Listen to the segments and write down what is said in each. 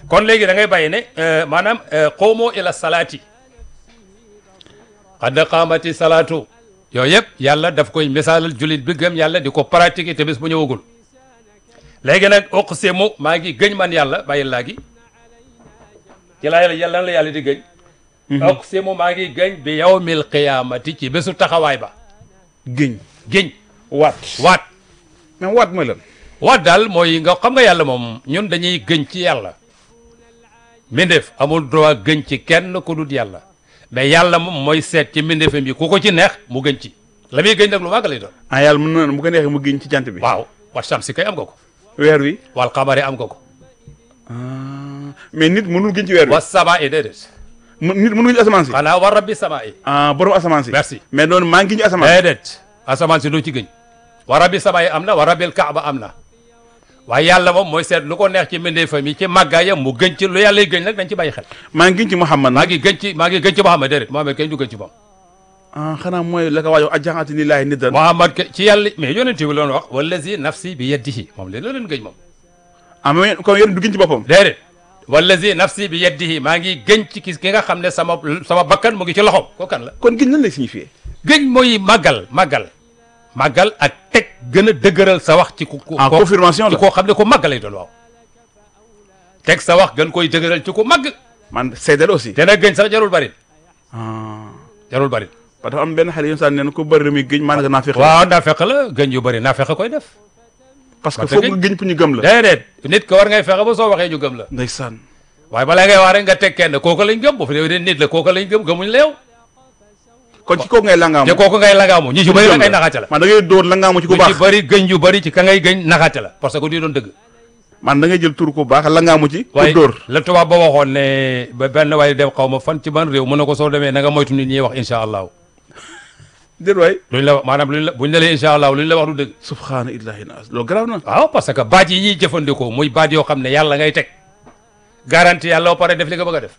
kon léegi da ngay bàyyi ne euh, maanaam qoomoo ila salaati qad qaamati salaatu yooyu yëpp yàlla daf koy misaalal jullit bi gëm yàlla di ko pratiquer te bés bu ñëwagul léegi nag uqsimu maa ngi gëñ man yàlla bàyyi laa gi ci laa yàlla lan la yàlla di gëñ uqsimu maa ngi gëñ bi yawmil qiyaamati ci bésu taxawaay ba géñ gëñ waat waat mais waat mooy lan waat daal mooy nga xam nga yàlla moom ñun dañuy gëñ ci yàlla mbindeef amul droit gëñ ci kenn ku dul yàlla mais yàlla moom mooy seet ci mbindeefam yi ku ko ci neex mu gëñ ci la muy gëñ nag lu màgg lay doon ah yàlla mën na bu ko neexee mu géñ ci jant bi waaw wa shamsi kay am nga ko weer wi wal qamari am nga ko ah mais nit mënul géñ ci weer wi wa samaa'i déedéet mu- nit mënul géñ ci asamaan si xanaa wa rabbi samaa'i ah borom asamaan si merci mais noonu maa ngi géñ ci asamaan déedéet asamaan si doo ci gëñ wa rabbi samaa'i am na wa rabbil kaaba am na waaye yàlla moom mooy seet lu ko neex ci mbindeefam yi ci màggaayam mu gëñ ci lu yàlla gëñ nag dañ ci bàyyi xel maa ngi géñ ci Muhammad maa ngi gëñ ci maa ngi gëñ ci Muhammad déedéet Muhammad kay du gëñ ci moom ah xanaa mooy la ko waajoo ajaxati lillahi niddan Muhammad ke ci yàlla mais yonent bi loon wax wallazi nafsi bi yadihi moom leen la leen gëñ moom ah mais comme yéen du géñ ci boppam déedéet wallazi nafsi bi yadihi maa ngi gëñ ci ki ki nga xam ne sama sama bakkan mu ngi ci loxoom ko kan la kon géñ lan lay signifier gëñ mooy màggal màggal màggal ak teg gën a dëgëral sa wax ci ku ku en ko- confirmation ci la koo xam ne ko màggal lay doon waaw teg sa wax gën koy dëgëral ci ku màgg man seedal aussi te nag gëñ sax jarul bari ah jarul bari parce que dafa am benn xale yu saan nee na ko bëri muy géñ maanaam naa fexe waaw naa fexe la gëñ yu bari naa fexe koy def parce que parce foog que- nga géñ pour ñu gëm la déedéet nit ko war ngay fexe ba soo waxee ñu gëm la ndeysaan waaye balaa ngay wax rek nga teg kenn kooku lañ gëm bu fi dee nit la kooku lañ gëm gëmuñ la yow kon ci kooku ngay langaamu te kooku ngay langaamu ñi ci bëri nag ay naxaate la man da ngay dóor langaamu ci ku ñu ci baax bëri gëñ yu bëri ci ka ngay gëñ naxaate la parce que du doon dëgg man da ngay jël tur ku baax langaamu ci pour waaye dóor la tubaab ba waxoon ne ba benn waaye dem xaw ma fan ci ban réew mën na ko soo demee na nga moytu nit ñi wax incha allahu déet waay luñ la wax maanaam luñ la buñ la lee incha allahu luñ la wax du dëgg subhaana illahi naas loolu garaaw na waaw parce que baat yi ñuy jëfandikoo muy baat yoo xam ne yàlla ngay teg garanti yàlla ba pare def li nga bëgg a def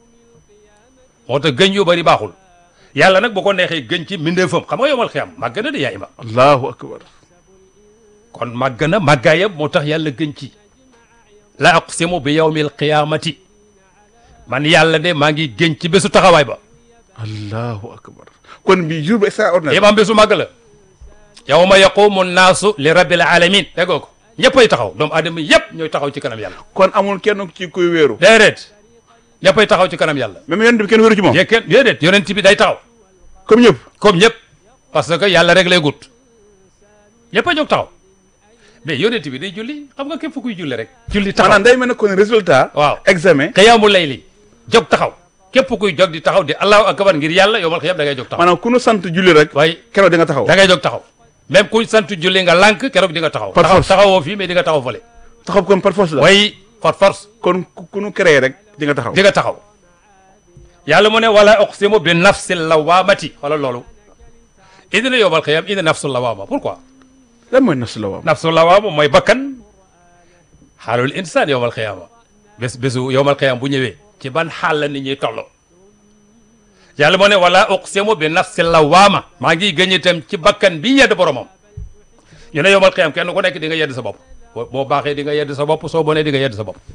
moo tax gëñ yu bëri baaxul yàlla nag bu ko neexee gëñ ci mbindeefam xam nga yomal xiyam màgg na de yaa ima allahu akbar kon màgg na màggaayam moo tax yàlla gëñ ci la aqsimu bi yawmil qiyamati man yàlla de maa ngi gëñ ci bésu taxawaay ba allahu akbar kon bi jour bu extraordinaire imam bésu màgg la yawma yaqumu nnaasu li rabbil alamin déggoo ko ñëppay taxaw doomu aadama yëpp ñooy taxaw ci kanam yàlla kon amul kenn ci kuy wéeru déedéet ñëppay taxaw ci kanam yàlla même yonent bi kenn wéeru ci moom yee kenn déedéet yonent bi day taxaw comme ñëpp comme ñëpp parce que yàlla rek lay gut ñëpp a jóg taxaw mais yonent bi day julli xam nga képp kuy julli rek julli taxaw maanaam day mel ne kon résultat waaw examen xiyaamu layli jóg taxaw képp kuy jóg di taxaw di allahu akbar ngir yàlla yomal xiyam da ngay jóg taxaw maanaam ku nu sant julli rek waaye keroog di nga taxaw da ngay jóg taxaw même kuy sant julli nga lànk keroog di nga taxaw Par taxaw force. taxawoo fii mais di nga taxaw fële taxaw kon par force la way par force kon ku ku nu créé rek di nga taxaw di nga taxaw yàlla mu ne wala uqsimu bi nafsi lawamati wala loolu indi na yomal xiyam indi nafsu lawama pourquoi lan mooy nafsu la waam nafsu lawama mooy bakkan xaalul insaan yowmal xiyama bés bésu yowmal xiyam bu ñëwee ci ban xaal la nit ñuy tolloo yàlla moo ne wala uqsimu bi nafsi lawama maa ngi gëñ itam ci bakkan bi yedd boromam ñu ne yowmal xiyam kenn ku nekk di nga yedd sa bopp boo boo baaxee di nga yedd sa bopp soo bonee di nga yedd sa bopp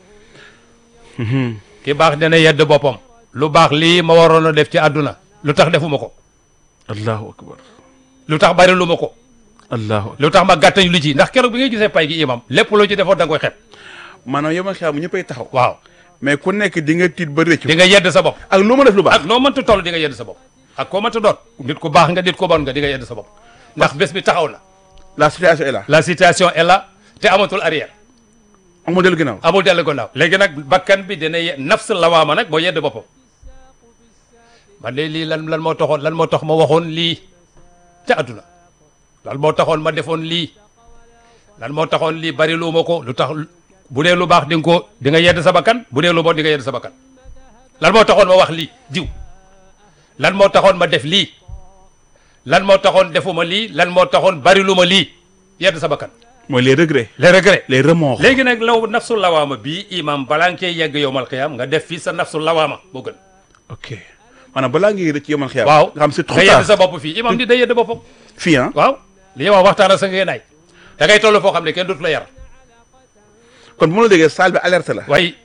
ki baax dina yedd boppam lu baax lii ma waroon a def ci àdduna lu tax defuma ko allahu akbar lu tax bari lu ma ko allahu akbar lu tax ma gàttañ lu ci ndax keroog bi ngay gisee pay gi imam lépp loo ci defoon da nga koy xeeb maanaam yow ma xiyam ñëppay taxaw waaw mais ku nekk di nga tiit ba rëccu di nga yedd sa bopp ak lu ma def lu baax ak noo mënta toll di nga yedd sa bopp ak koo mënta doon nit ku baax nga nit ku bon nga di nga yedd sa bopp ndax bés bi taxaw na la situation est là la situation est là te amatul arrière amul dellu ginnaaw amul dellu gannaaw léegi nag bakkan bi dina ye nafs lawaama nag moo yedd boppam man de lii lan lan moo taxoon lan moo tax ma waxoon lii ca àdduna lan moo taxoon ma defoon lii lan moo taxoon lii bari lu ma ko lu tax bu dee lu baax di nga ko di nga yedd sa bakkan bu dee lu bon di nga yedd sa bakkan lan moo taxoon ma wax lii diw lan moo taxoon ma def lii lan moo taxoon defuma lii lan moo taxoon bari lu ma lii yedd sa bakkan mooy les regrets les regrets les remords léegi nag law nafsu lawaama bii imam balaa nga cee yegg yowmal xiyaam nga def fii sa nafsu lawaama moo gën ok maanaam balaa ngay rëcc yomal xiyam waaw nga xam c'est trop nga yedd tard sa bopp fii imam di day yedd boppam fii ah waaw li ñuy wax waxtaan ak sa ngeen naay da ngay toll foo xam ne kenn dootu la yar kon bu ma la déggee salle bi alerte la waaye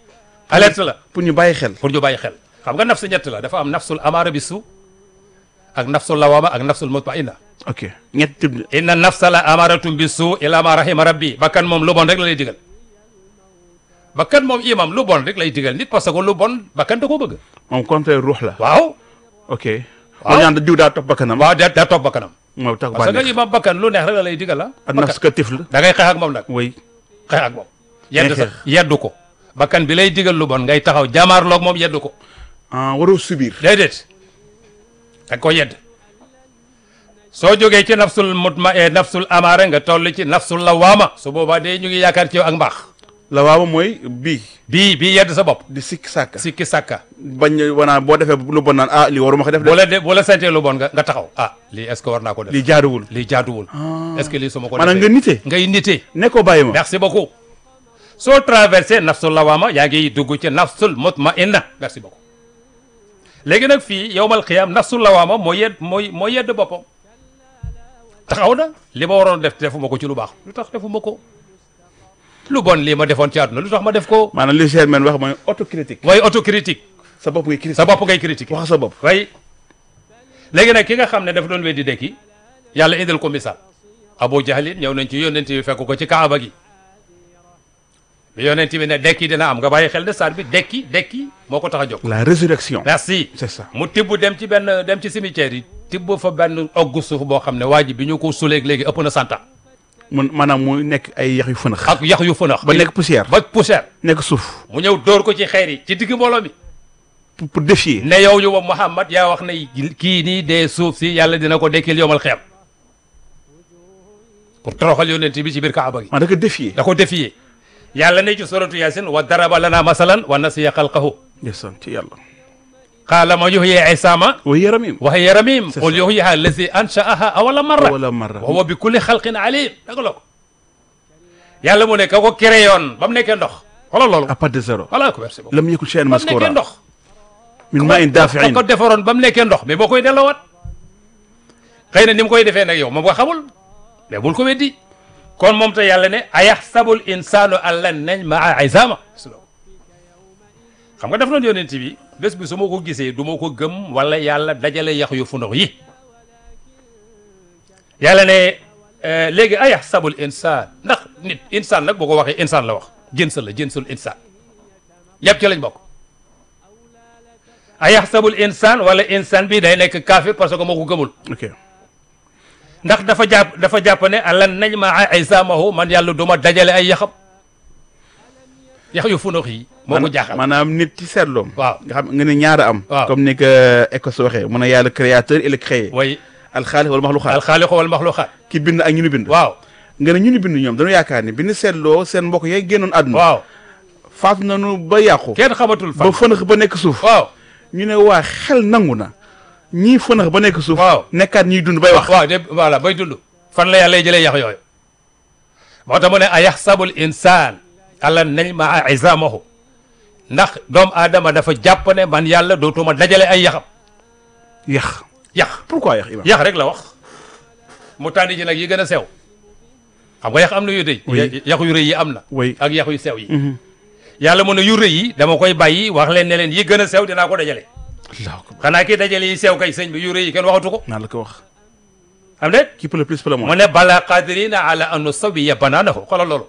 alerte la pour ñu bàyyi xel pour ñu bàyyi xel xam nga nafs ñett la dafa am nafsul amaara bi su ak nafsul lawaama ak nafsul mutmainna ok ñetti type de- inna nafsa la amaaratum bi su ila ma rahima rabbi bakkan moom lu bon rek la lay digal bakkan moom imam lu bon rek lay digal nit parce que lu bon bakkan da koo bëgg moom contraire ruux la waaw ok Waaw. moo ñaan diw daa topp bakkanam waaw da daa toog bakkanam moo tax parce que bànneex imam bakkan lu neex rek la lay digal ah ak nafs ka tifl da ngay xeex ak moom nag oui xeex ak moom yedd xeex. sax yeddu ko bakkan bi lay digal lu bon ngay taxaw jamaarloog moom yeddu ko ah waroo subir déedéet da nga ko yedd soo jógee ci nafsul mutma e nafsul amaara nga toll ci nafsul lawaama su boobaa de ñu ngi yaakaar ci yow ak mbaax la waawa mooy bii bii bii yedd sa bopp di sikk sàkka sikki sàkka bañ wanaa boo defee lu bon naan ah lii waruma ko def boo de la de boo la santee lu bon nga nga taxaw ah lii est ce que war naa ko def lii jaaduwul lii jaaduwul est ce que lii su ma ko maanaam nga defee nite ngay nitee ne ko bàyyi ma merci beaucoup soo traversé nafsul lawaama yaa ngi dugg ci nafsul mutmainna merci beaucoup léegi nag fii yowmal xiyaam nafsul lawaama moo yedd mooy moo yedd boppam taxaw na li ma waroon def defuma ko ci lu baax lu tax defuma ko lu bon lii ma defoon ci àdduna lu tax ma def ko maanaam li Germaine wax mooy autocritique waaye autocritique sa bopp ngay critique sa bopp ngay critiquer wax sa bopp way léegi nag ki nga xam ne dafa doon weddi dekki yàlla indil ko misaal Abu Jahlin ñëw nañ ci yonent bi fekk ko ci kaaba gi bi yonent bi ne dekki dina am nga bàyyi xel de saar bi dekki dekki moo ko tax a jóg la résurrection merci c'est ça mu tibb dem ci benn dem ci cimetière yi tibb fa benn oggu suuf boo xam ne waa ji bi ñu ko suleeg léegi ëpp na santa mun maanaam muy nekk ay yax yu fënax ak yax yu fënax ba nekk poussière ba poussière nekk suuf mu ñëw dóor ko ci xeer yi ci digg mbooloo mi pour pour défier ne yow yu wa Muhammad yaa wax ne kii nii dee suuf si yàlla dina ko dekkil yowmal xeem pour toroxal yonent bi ci biir kaaba gi man da ko défier da ko défier yàlla ne ci suratu yasin wa daraba lana masalan wa nasiya xalqahu ndeysaan ci yàlla qaala ma yuhyi isaama wa yaramim wa hiya ramim C'est qul ça. yuhyiha allazi ansha'aha awala marra wala marra wa huwa bi kulli xalqin alim danga la ko yàlla mu ne ka ko créé yoon ba mu nekkee ndox xoolal loolu à partir de zéro voilà ko merci beaucoup lam yakun shay'an ba mu nekkee maskura ndox min ma'in dafi'in ko defaroon ba mu nekkee ndox mais boo koy delloowaat xëy na ni mu koy defee nag yow moom nga xamul mais bul ko weddi kon moom te yàlla ne ayaxsabul insaanu an lan najmaa izama xam nga def noon yonent bi bés bi su ma ko gisee du ma ko gëm wala yàlla dajale yax yu fundox yi yàlla ne euh, léegi ayaxsabul insaan ndax nit insaan nag boo ko waxee insaan la wax jëns la jënsul insaan yëpp ci lañ bokk ayaxsabul insaan wala insaan bi day nekk kaafir parce que moo ko gëmul ok ndax dafa jàpp dafa jàpp ne alan najmaa izamahu man yàlla du ma dajale ay yaxam yax yu funox yi moo ko jaaxal maanaam nit ci seetloom waaw nga xam nga ne ñaara am Waaw. comme ni ko Écosse waxee mu ne yàlla créateur et le créé way alxaaliq wala maxluqaat alxaaliqu wal maxluqaat ki bind ak ñu ni bind waaw nga ne ñu ni bind ñoom dañu yaakaar ni bi ñu seetloo seen mbokk yay génnoon àdduna waaw faatu nañu ba yàqu kenn xamatul ba fan fënax ba nekk suuf waaw ñu ne waa xel nangu na ñii fënax ba nekk suuf Waaw. nekkaat ñuy dund bay wax waaw de voilà bay dund fan la yàlla jëlee yax yooyu moo tax mu ne ayaxsabul insaan alan najmaa izamahu ndax doomu aadama dafa jàpp ne man yàlla dootuma dajale ay yaxam yax yax pourquoi yax imam yax rek la wax mu tànn ci nag yi gën a sew xam nga yax am na yu rëy Oui. ya- yax yu rëy yi am na Oui. ak yax yu sew yi yàlla mu ne yu rëy yi dama koy bàyyi wax leen ne leen yi gën a sew dinaa ko dajale allahu akbar xanaa kii dajale yi sew kay sëñ bi yu rëy yi kenn waxatu ko naa la ko wax am déet qui peut le plus peut le mu moins ne bala qadirina ala an nusawiya banaanahu xoolal loolu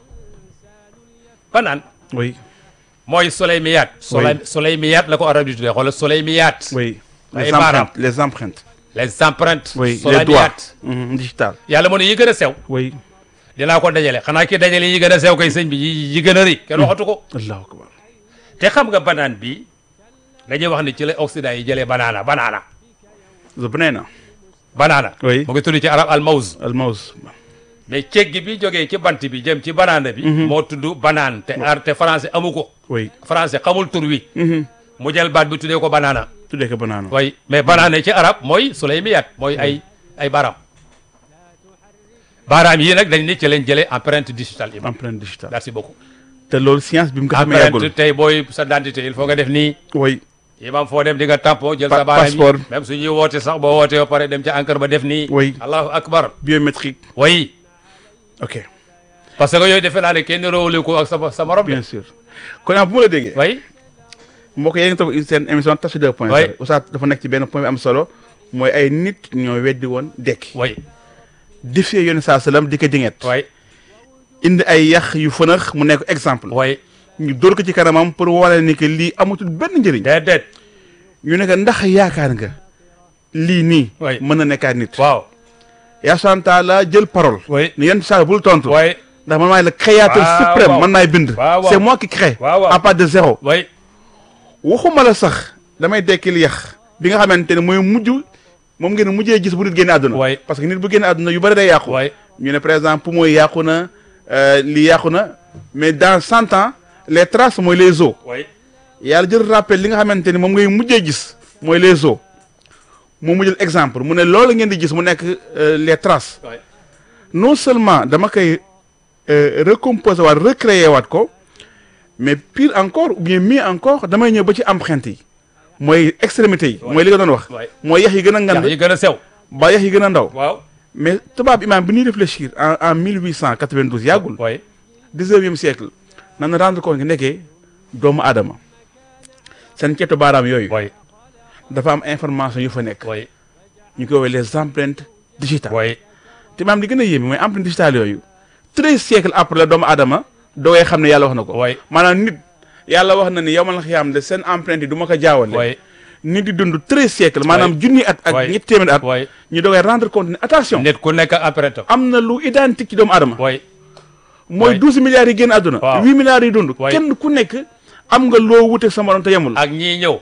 banaan oui mooy soleymiyat soley soleymiyat la ko arab di tuddee xoolal soleymiyat oui Ay les baaraam. empreintes les empreintes les empreintes oui les doigts soleymiyat Mhm, digital yàlla mu ne yi gën a sew oui dinaa ko dajale xanaa ki dajale yi gën a sew kay sëñ bi yi yi gën a rëy kenn waxatu ko allahu akbar te xam nga banaan bi dañuy wax ni ci la Occident yi jëlee banaana banaana the banana banaana Oui. mu ngi tudd ci arab al mawz al mouse mais ceggi bi jógee ci bant bi jëm ci banaana bi moo tudd banaan te ar te français amu ko oui français xamul tur wi mu jël baat bi tuddee ko banaana tuddee ko banana way mais banaana ci arab mooy sulaymiyat mooy ay ay baaraam baaraam yii nag dañ ni ci leen jëlee empreinte digitale imam empreinte digitale merci beaucoup te loolu science bi mu ko xamee yàggul empreinte tey booy sa identité il faut nga def nii oui imam foo dem di nga tampon jël Pa- sa baaraam passeport. yi même suñuy woote sax boo wootee ba pare dem ca encre ba def nii Oui. allahu akbar biométrique way ok parce que yooyu defe naa ne kenn roowule ko ak sa sa morom de bien sûr kon ah bu ma la déggee way mbokk yéen ngi topp seen émission Tafsir 2 point Oui. 0 Oustaz dafa nekk ci benn point bi am solo mooy ay nit ñoo weddi woon dekki way défier yoon saa salaam di ko dinget way indi ay yax yu fënax mu nekk exemple way ñu dóor ko ci kanamam pour wane ni que lii amatul benn njëriñ déedéet ñu ne que ndax yaakaar nga lii nii Oui. mën na nekkaat nit waaw yaa santa la jël parole way ni yenn saa bul tontu way ndax man maay le créateur Waaw, suprême waaw. man maay bind Waaw, waaw. c'est moi qui crée Waaw, waaw. à part de zéro way waxuma la sax damay dekkil yax bi nga xamante ne mooy mujj moom ngeen mujjee gis bu nit génne àdduna Oui. parce que nit bu génne àdduna yu bëri day yàqu way ñu ne par exemple poumon yi yàqu na euh, lii yàqu na mais dans cent ans les traces mooy les os way yàlla jël rappel li nga xamante ni moom ngay mujjee gis mooy les os moom mu jël exemple mu ne loolu ngeen di gis mu nekk euh, les traces way non seulement dama koy euh, recomposer waat recréer waat ko mais pire encore ou bien mieux encore damay ñëw ba ci empreinte yi mooy extrémité yi mooy li nga doon wax way mooy yax yi gën a yax ngand yi gën a sew ba yax yi gën a ndaw waaw mais tubaab imaam bi ñuy réfléchir en en 1892 yàggul way 19e siècle nan rendre compte nga nekkee doomu aadama seen ceetu baaraam yooyu way dafa am information yu fa nekk way ñu koy woowee les empreintes digitales way te maam li gën a yéeme mooy empreinte digitale yooyu treize siècles après la doomu aadama doogay xam ne yàlla wax na ko way maanaam nit yàlla wax na ni yow ma la xiyaam de seen empreinte yi du ma ko jaawale way nit di dund treize siècles maanaam junni at ak Ouais. ñetti téeméeri at way ñu doogay rendre compte ne attention nit ku nekk empreinte am am na lu identique ci doomu aadama way mooy Ouais. douze milliards yi génn àdduna Waaw. huit milliards yi dund Ouais. kenn ku nekk am nga loo wute sa morom te yemul ak ñii ñëw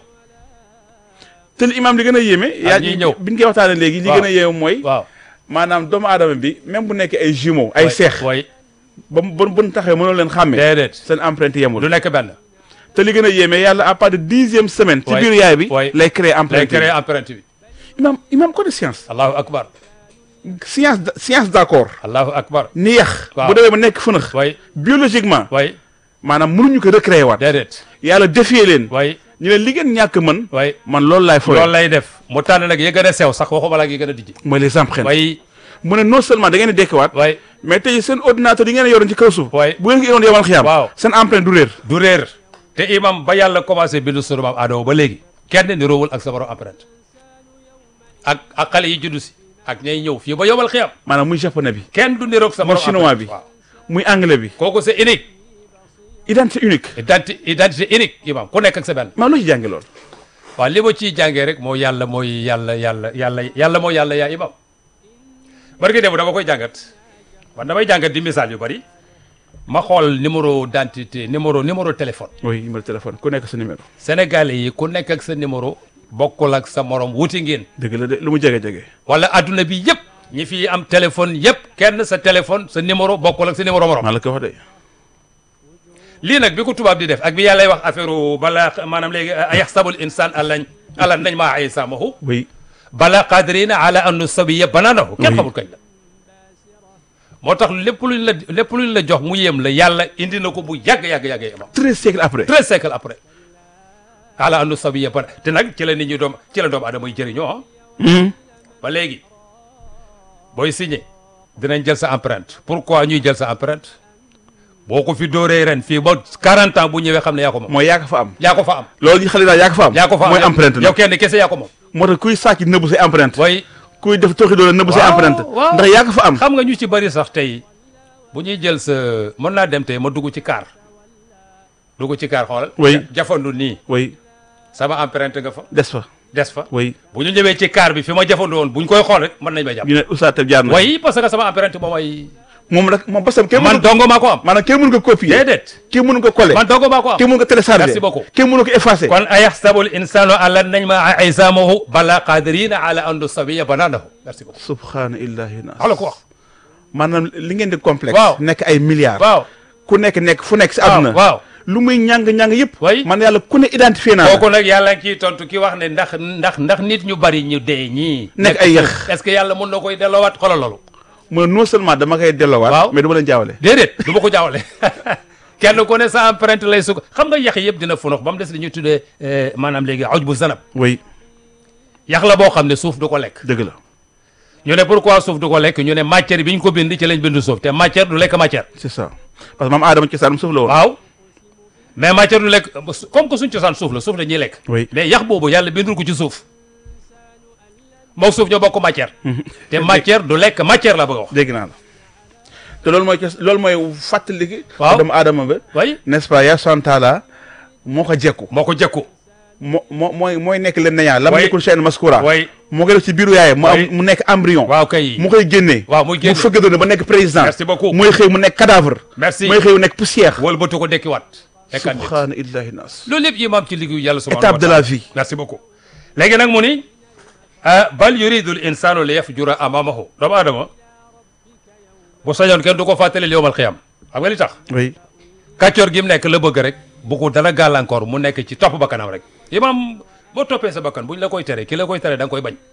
te li imaam li gën a yéeme yaa ñiy ñëw. bi ñu koy waxtaanee léegi li Waaw. gën a yéeme mooy waaw maanaam doomu aadama bi même bu nekkee ay jumeaux ay seex way ba mu ba mu taxee mënoo leen xàmme déedéet seen empreinte yemul du nekk benn te li gën a yéeme yàlla à part de dixième semaine ci Ouais. biir yaay bi Ouais. lay créer lay empreinte créé yi empreinte bi imaam imaam ko de science allahu akbar science d- science d'accord allahu akbar ni yax Waaw. bu demee ba nekk fënax way biologiquement way maanaam mënuñu ko recréer waat déedéet yàlla défier leen way ñu leen li ngeen ñàkk mën way man loolu laay fooy loolu lay def mu tànn nag yi gën a sew sax waxuma la ak yi gën a dijji mooy les empreintes way mu ne non seulement da ngeen di dekkiwaat way mais tey seen ordinateur yi ngeen yoroon ci kaw suuf Ouais. bu ngeen ko yoroon yomal xiyaam Waaw. seen empreinte du réer du réer te imam ba yàlla commencé bindu sunu maam Adama ba léegi kenn niroowul ak sa borom empreinte ak ak xale yi juddu si ak ñay ñëw fii ba yomal xiyam maanaam muy japonais bi kenn du niroog sa muy borom chinois bi empreinte waaw muy anglais bi kooku c'est unique identité unique identité identité unique imam ku nekk ak sa benn maa lu ci jànge lool waaw li ma ciy jàngee rek moo yàlla mooy yàlla yàlla yàlla yàlla mooy yàlla yaa imam barki démb dama koy jàngat man damay jàngat di misaal yu bari ma xool numéro d'identité numéro numéro téléphone oui numéro téléphone ku nekk sa numéro sénégalais yi ku nekk ak sa numéro bokkul ak sa morom wuti ngeen dëgg la de lu mu jege jege wala adduna bi yëpp ñi fi am téléphone yëpp kenn sa téléphone sa numéro bokkul ak sa numéro morom maa la ko wax de lii nag bi ko tubaab di def ak bi yàllay wax affaire bala maanaam léegi ayaxsabul insaan alañ alan nañ maa ay samahu oui bala qadirina ala an nusawiya banaanahu kenn Oui. xamul kañ la moo tax lépp luñ la lépp luñ la jox mu yéem la yàlla indi na ko bu yàgg yàgg yàgg yamam treize siècles après treize siècles après ala an nusawiya bana te nag ci la nit ñi doom ci la doomu aadama yi jëriñoo ah Mhm. ba léegi booy signé dinañ jël sa empreinte pourquoi ñuy jël sa empreinte boo ko fi dóoree ren fii ba 40 ans bu ñëwee xam ne yaa ko moom mooy yaa ko fa am yaa ko fa am loolu yi xale daal yaa ko fa am yaa ko fa am mooy yow- empreinte yow nag kenn kese yaa ko moom moo tax kuy sàcc nëbbu say empreinte way kuy def tooxi doole nëbbu say Waaw, empreinte waaw. ndax yaa ko fa am xam nga ñu ci bari sax tey bu ñuy jël sa mën naa dem tey ma dugg ci kaar dugg ci kaar xoolal Oui. ja- jafandu nii oui sama empreinte nga fa des fa des fa oui bu ñu ñëwee ci kaar bi fi ma jafandu woon bu ñu koy xool rek mën nañ may jàpp ñu ne Oustaz Tab jaar na way parce que sama empreinte moom ay moom rek moom basam kenn man mënu ko dongo maa ko am maanaam kenn mënu ko copier déedéet kenn mënu ko coller man dongo maa ko am kenn mënu ko télécharger Merci beaucoup. kenn mënu ko effacer kon ayaxsabul insanu allan nañ ma isamahu bala qadirina ala an nusawiya bananahu merci beaucoup subhaana illahi nas xala ko wax maanaam li ngeen di complexe Waaw. nekk ay milliards waaw ku nekk nekk fu nekk si waaw àdduna waaw lu muy ñàng-ñàng yëpp Oui. man yàlla ku ne identifié naa la kooku nag yàlla ngi ciy tontu ki wax ne ndax ndax ndax nit ñu bari ñu dee ñii Nekk ay yëx. est-ce que yàlla mun na koy delloowaat xoolal loolu mu ne non seulement dama koy delloowaat Waaw. mais du ma leen jaawale déedéet du ma ko jaawale kenn ku ne sa empreinte lay sukk xam nga yax yëpp dina funux ba mu des li ñuy tuddee eh, maanaam léegi oj bu zanab oui yax la boo xam ne suuf du ko lekk dëgg la ñu ne pourquoi suuf du ko lekk ñu ne matière bi ñu ko bind ci lañ bind suuf te matière du lekk matière c'est ça parce que maam aadama ci saanum suuf la woon waaw mais matière du lekk comme que suñ cosaan suuf la suuf la ñuy lekk Oui. mais yax boobu yàlla bindul ko ci suuf moo suuf ñoo bokk matière te matière du lekk matière la bëgg a wax dégg naa la te loolu mooy kes loolu mooy fàttali. Waaw. doomu aadama ba. way n'est-ce pas yaa santaala moo ko jekku. moo ko jëkku moo moo mooy mooy nekk leen nañaa. lam Oui. nekkul chaîne maskura. way moo koy def ci biiru yaayam. mu am Oui. mu nekk embryon. waaw kay mu koy génnee. waaw muy génn mu fëgg doon ba nekk président. Merci beaucoup. mooy xëy mu nekk cadavre. merci mooy xëy mu nekk poussière. wala bëtu ko dekkiwaat nekkaat nit subhaana illahi nas. loolu lépp imaam ci liggéeyu yàlla subhanahu étape wa de taala. la vie. merci beaucoup léegi nag mu ni ah bal yuridu l insanu li yafjura amamahu doomu aadama bu sañoon kenn du ko fàttali yowmal xiyam xam nga li tax oui. kàccoor gi mu nekk la bëgg rek bu ko dara gàllankoor mu nekk ci topp bakkanam rek imaam boo toppee sa bakkan buñ la koy tere ki la koy tere da nga koy bañ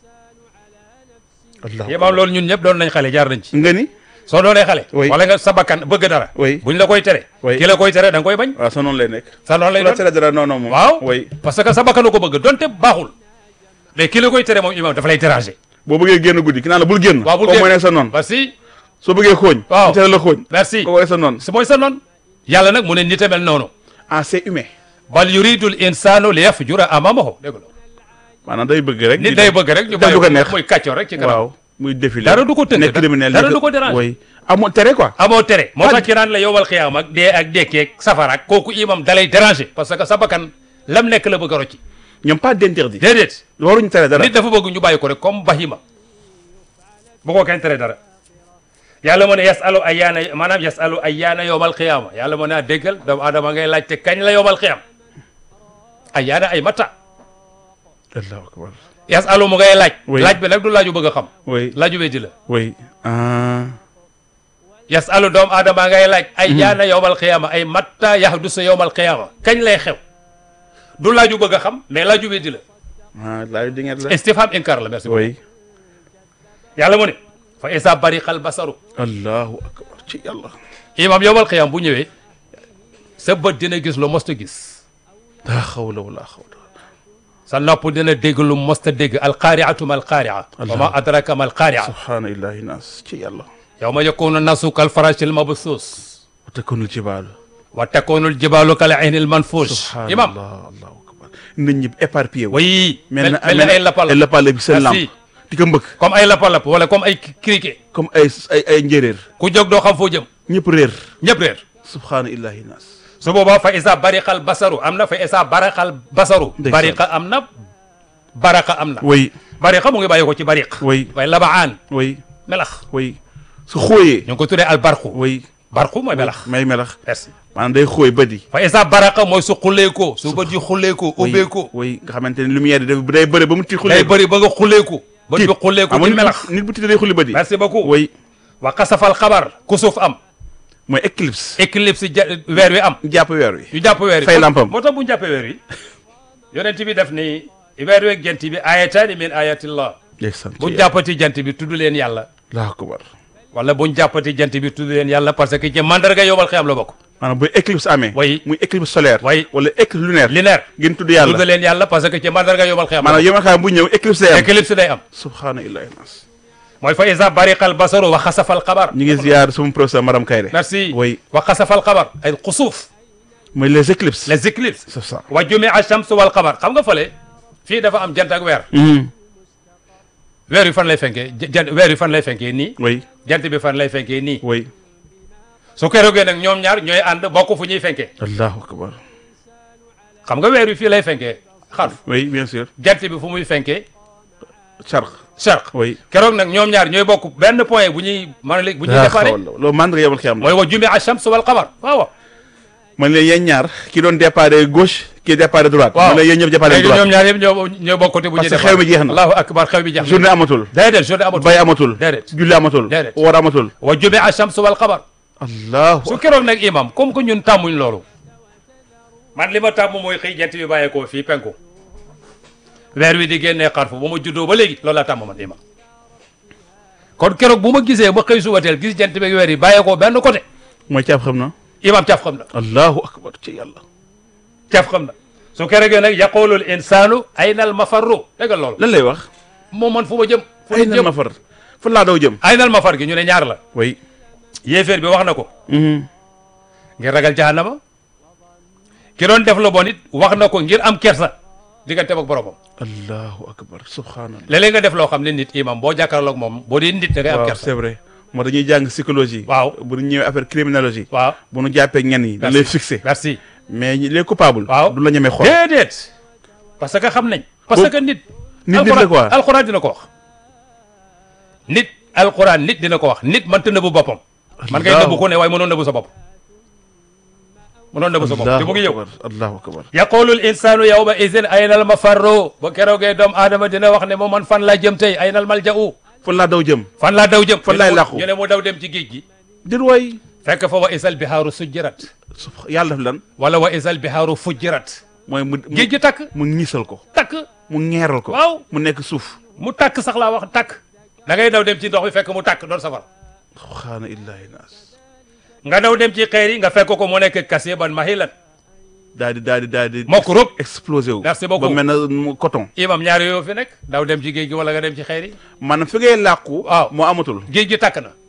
allah imaam loolu ñun ñëpp doon nañ xale jaar nañ ci nga ni. soo doonee xale Oui. wala nga sa bakkan bëgg dara Oui. buñ la koy tere Oui. ki la koy tere da nga koy bañ waaw sa noonu lay nekk. sa noonu lay la doon tere dara non non moom. waaw oui. parce que sa bakkanu ko bëgg donte baaxul mais ki la koy tere moom imaam dafa lay déranger boo bëggee génn guddi ki naan la bul génn. waaw bul kooku génn. mooy nekk sa noonu. merci soo bëggee xooñ. Waaw. mu tere la xooñ. merci kooku mooy sa noonu. si mooy sa noon yàlla nag mu ne nit a mel noonu ah c'est humain. bal yuridul insanu li yafjura amamahu dégg nga maanaam day bëgg rek. nit day bëgg rek ñu def lu ko bàyyi neex. muy kàccoor rek ci kanam waaw muy défilé. Dara du ko tënk, nekk dara- criminel dara nekk- du ko déranger. oui amoo tere quoi. amoo tere moo Pas- tax ki naan la yowal xiyaam ak dee ak dekkeeg safara ak kooku imam dalay déranger parce que sa bakkan lam nekk la bëgg a rocci ñoom pas d'interdit. déedéet waruñu tere dara. nit dafa bëgg ñu bàyyi ko rek comme bahima bu ko kenn tere dara yàlla moo ne yasalu ayyaana maanaam yasalu ayyaana yowmal xiyaama yàlla moo ne a déggal doomu aadama ngay laajte kañ la yowmal xiyaam ayyaana ay mata allahu akbar. yasalu mu ngay laaj Oui. laaj bi nag du laaju bëgg a xam oui laaju weddi la oui. ah. yasalu doomu aadama ngay laaj ayyaana yowmal xiyaama ay mata yahdusu yowmal xiyaama kañ lay xew du laaju bëgg a xam mais laaju weddi la ah laaj di ngeen la. istifham inkar la merci beaucoup oui. yàlla mu ne fa isa bariqal basaru allahu akbar ci yàlla. imam yowmal xiyaam bu ñëwee sa bët dina gis lu mosta gis laa xawla wala xawla. sa nopp dina dégg lu mosta dégg alqaariatu ma alqaaria wa ma adraka ma alqaaria subhaana illahi nas ci yàlla. yawma yakunu nasu kal farashil mabsuus wa takunul jibaalu. wa takunu aljibalu kal ayni almanfuush imam subhanallah allahu akbar. nit ñi éparpillé wu. way mel na mel na ay lapal ay lapal bi seen Merci. lamp. di ko mbëkk. comme ay lapalap wala comme ay criquet comme ay ay ay njéeréer. ku jóg doo xam foo jëm ñëpp réer. ñëpp réer subhaana illahi nas. su boobaa fa isa bariqal basaru am na fa isa baraxal basaru Ndeysaan. bariqa am na baraqa am na oui bariqa mu ngi bàyyi ko ci bariq oui waaye labaan oui melax oui. su xooyee. ñu ngi ko tuddee al barqu oui. barqu mooy melax may melax. merci maanaam day xooy bët yi. fa isa baraqa mooy su xulleekoo su bët yi xulleekoo ubbeekoo oui nga xamante ne lumière yi day bëri ba mu tiit xulli. day bëri ba nga xulleeku bët bi xulleeku amoon di melax nit bu tiit day xulli bët yi. merci beaucoup oui wa xasafal xabar kusuf am mooy éclipse. éclipse ja weer wi am jàpp weer wi. ñu jàpp weer wi Fay lampam. moo tax bu ñu jàppee weer wi yonent bi def ni weer wi ak jant bi ayataani min ayatillah ndeysaan bu ñu jàppati jant bi tudd leen yàlla Allahu akbar. wala bu ñu jàppati jant bi tudd leen yàlla parce que ci mandarga yowmal xiyam la bokk maanaam bu éclipse amee. Oui. muy éclipse solaire. Oui. wala éclipse lunaire. lineer ngeen tudd tudd yàlla. leen yàlla parce que ci mandarga yowmal xiyam la maanaam yow ma xam bu ñëw éclipse day am. bokk éclipse day am subhaana illahi nas. mooy fa isa bariqal basaru wa xasafal xabar ñu ngi ziar sama professeur madame Kayre. merci oui wa xasafal xabar ay xusuuf mooy les éclipses. les éclipses c'est ça. wa jumia shams wal xamar xam nga fële fii dafa am jant ak weer weer wi fan lay fenkee jant weer wi fan lay fenkee nii oui jant bi fan lay fenkee nii oui. su keroogee nag ñoom ñaar ñooy ànd bokk fu ñuy fenkee allahu akbar. xam nga weer wi fii lay fenkee xarf oui bien sûr. jant bi fu muy fenkee charq. charq oui. keroog nag ñoom ñaar ñooy bokk benn point bu ñuy mën a bu ñuy daa déparé xawal loolu mandarga yomal xiyam la. mooy wa jumia shams wal xamar waaw waaw man leen yéen ñaar ki doon déparé gauche ki déparé droite. waaw man leen yéen ñëpp déparé léegi droite. ñoom ñaar yëpp ñoo ñooy bokk côté bu ñuy Parce que déparé xew mi jeex na. allahu akbar xew mi jeex na journée amatul. déedéet journée amatul bay amatul. déedéet julli amatul. Déedéet. woor amatul. wa jumia shams wal xamar allahu su keroog nag imam comme que ñun tàmmuñ loolu man li ma tàmm mooy xëy jant bi bàyyeekoo fii penku weer wi di génnee xarfu ba ma juddoo ba léegi loolu laa tàmm man imam kon keroog bu ma gisee ma xëy subateel gis jant bi ak weer yi bàyyeekoo benn côté mooy caaf xam na. imam caf xam na allahu akbar ci yàlla. caf xam na su keroogee nag yaqulul insaanu ayna al mafarru dégg nga loolu lan lay wax. moom man fu ma jëm fu ay ma nan jëm ma far. fan laa daw jëm. ayna al mafar gi ñu ne ñaar la oui. yéeféer bi wax na ko ngir ragal jahannama ki doon def lu bon it wax na ko ngir am kersa diggante ak boromam allahu akbar subhanallah léeg-léeg nga def loo xam ne nit imam boo jàkkaarloog moom boo dee nit da ngay am waaw kersa c'est vrai moo dañuy jàng psychologie waaw bu ñu ñëwee affaire criminologie waaw bu ñu jàppee ñenn yi dañ lay fixé merci mais ñi- les coupables waaw du la ñemee xool déedéet parce que xam nañ parce Boobu- que nit nit nit la quoi alxuraan dina ko wax nit alxuraan nit dina ko wax nit mënta nëbbu boppam man ngay Allahu- nëbbu ko ne waaye mënoon nëbbu sa bopp mënoon nëbbu sa bopp di mu ngi ñëw akbar allahu akbar yaqulu l insanu yawma idin ayna al mafarru ba keroogee doomu aadama dina wax ne moom man fan laa jëm tey ayna al malja'u fan laa daw jëm fan laa daw jëm Fan laay làqu. ñu ne mu daw dem ci géej gi dir waay fekk fa wa isal bihaaru sujjirat sub- yàlla def lan wala wa isal bihaaru fujjirat mooy mu mu- géej gi takk mu ñiisal ko takk mu ñeeral ko waaw mu nekk suuf mu takk sax laa wax takk da ngay daw dem ci ndox bi fekk mu takk doon safar xaana illahi naas nga daw dem ci xeer yi nga fekk ko mu nekk kasiban mahilan daal di daal di daal di mokk rub explosé wu Merci beaucoup. ba mel na mu coton imam ñaari yoo fi nekk daw dem ci géej gi wala nga dem ci xeer yi maanaam fi ngay làqu Waaw. moo amatul géej gi takk na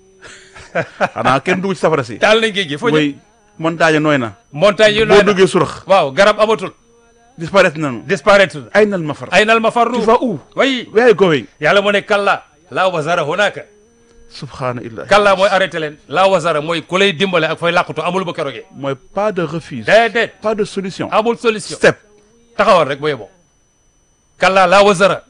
xanaa kenn dugg ci safara si taal nañ géej gi foo jëm mooy montagne nooy na montagne yi boo nooy na duggee surax waaw garab amatul disparaître nañu disparaître na ay nal ma far ay nal ma farru tu vas où way where are you going yàlla mu ne kalla laa wasara hunaka subhaana illahi kalla mooy arrêté leen laa wasara mooy ku lay dimbale ak fay làqutu amul ba kerogee mooy pas de refus déedéet pas de solution amul solution step taxawal rek ba yeboo kalla laa wasara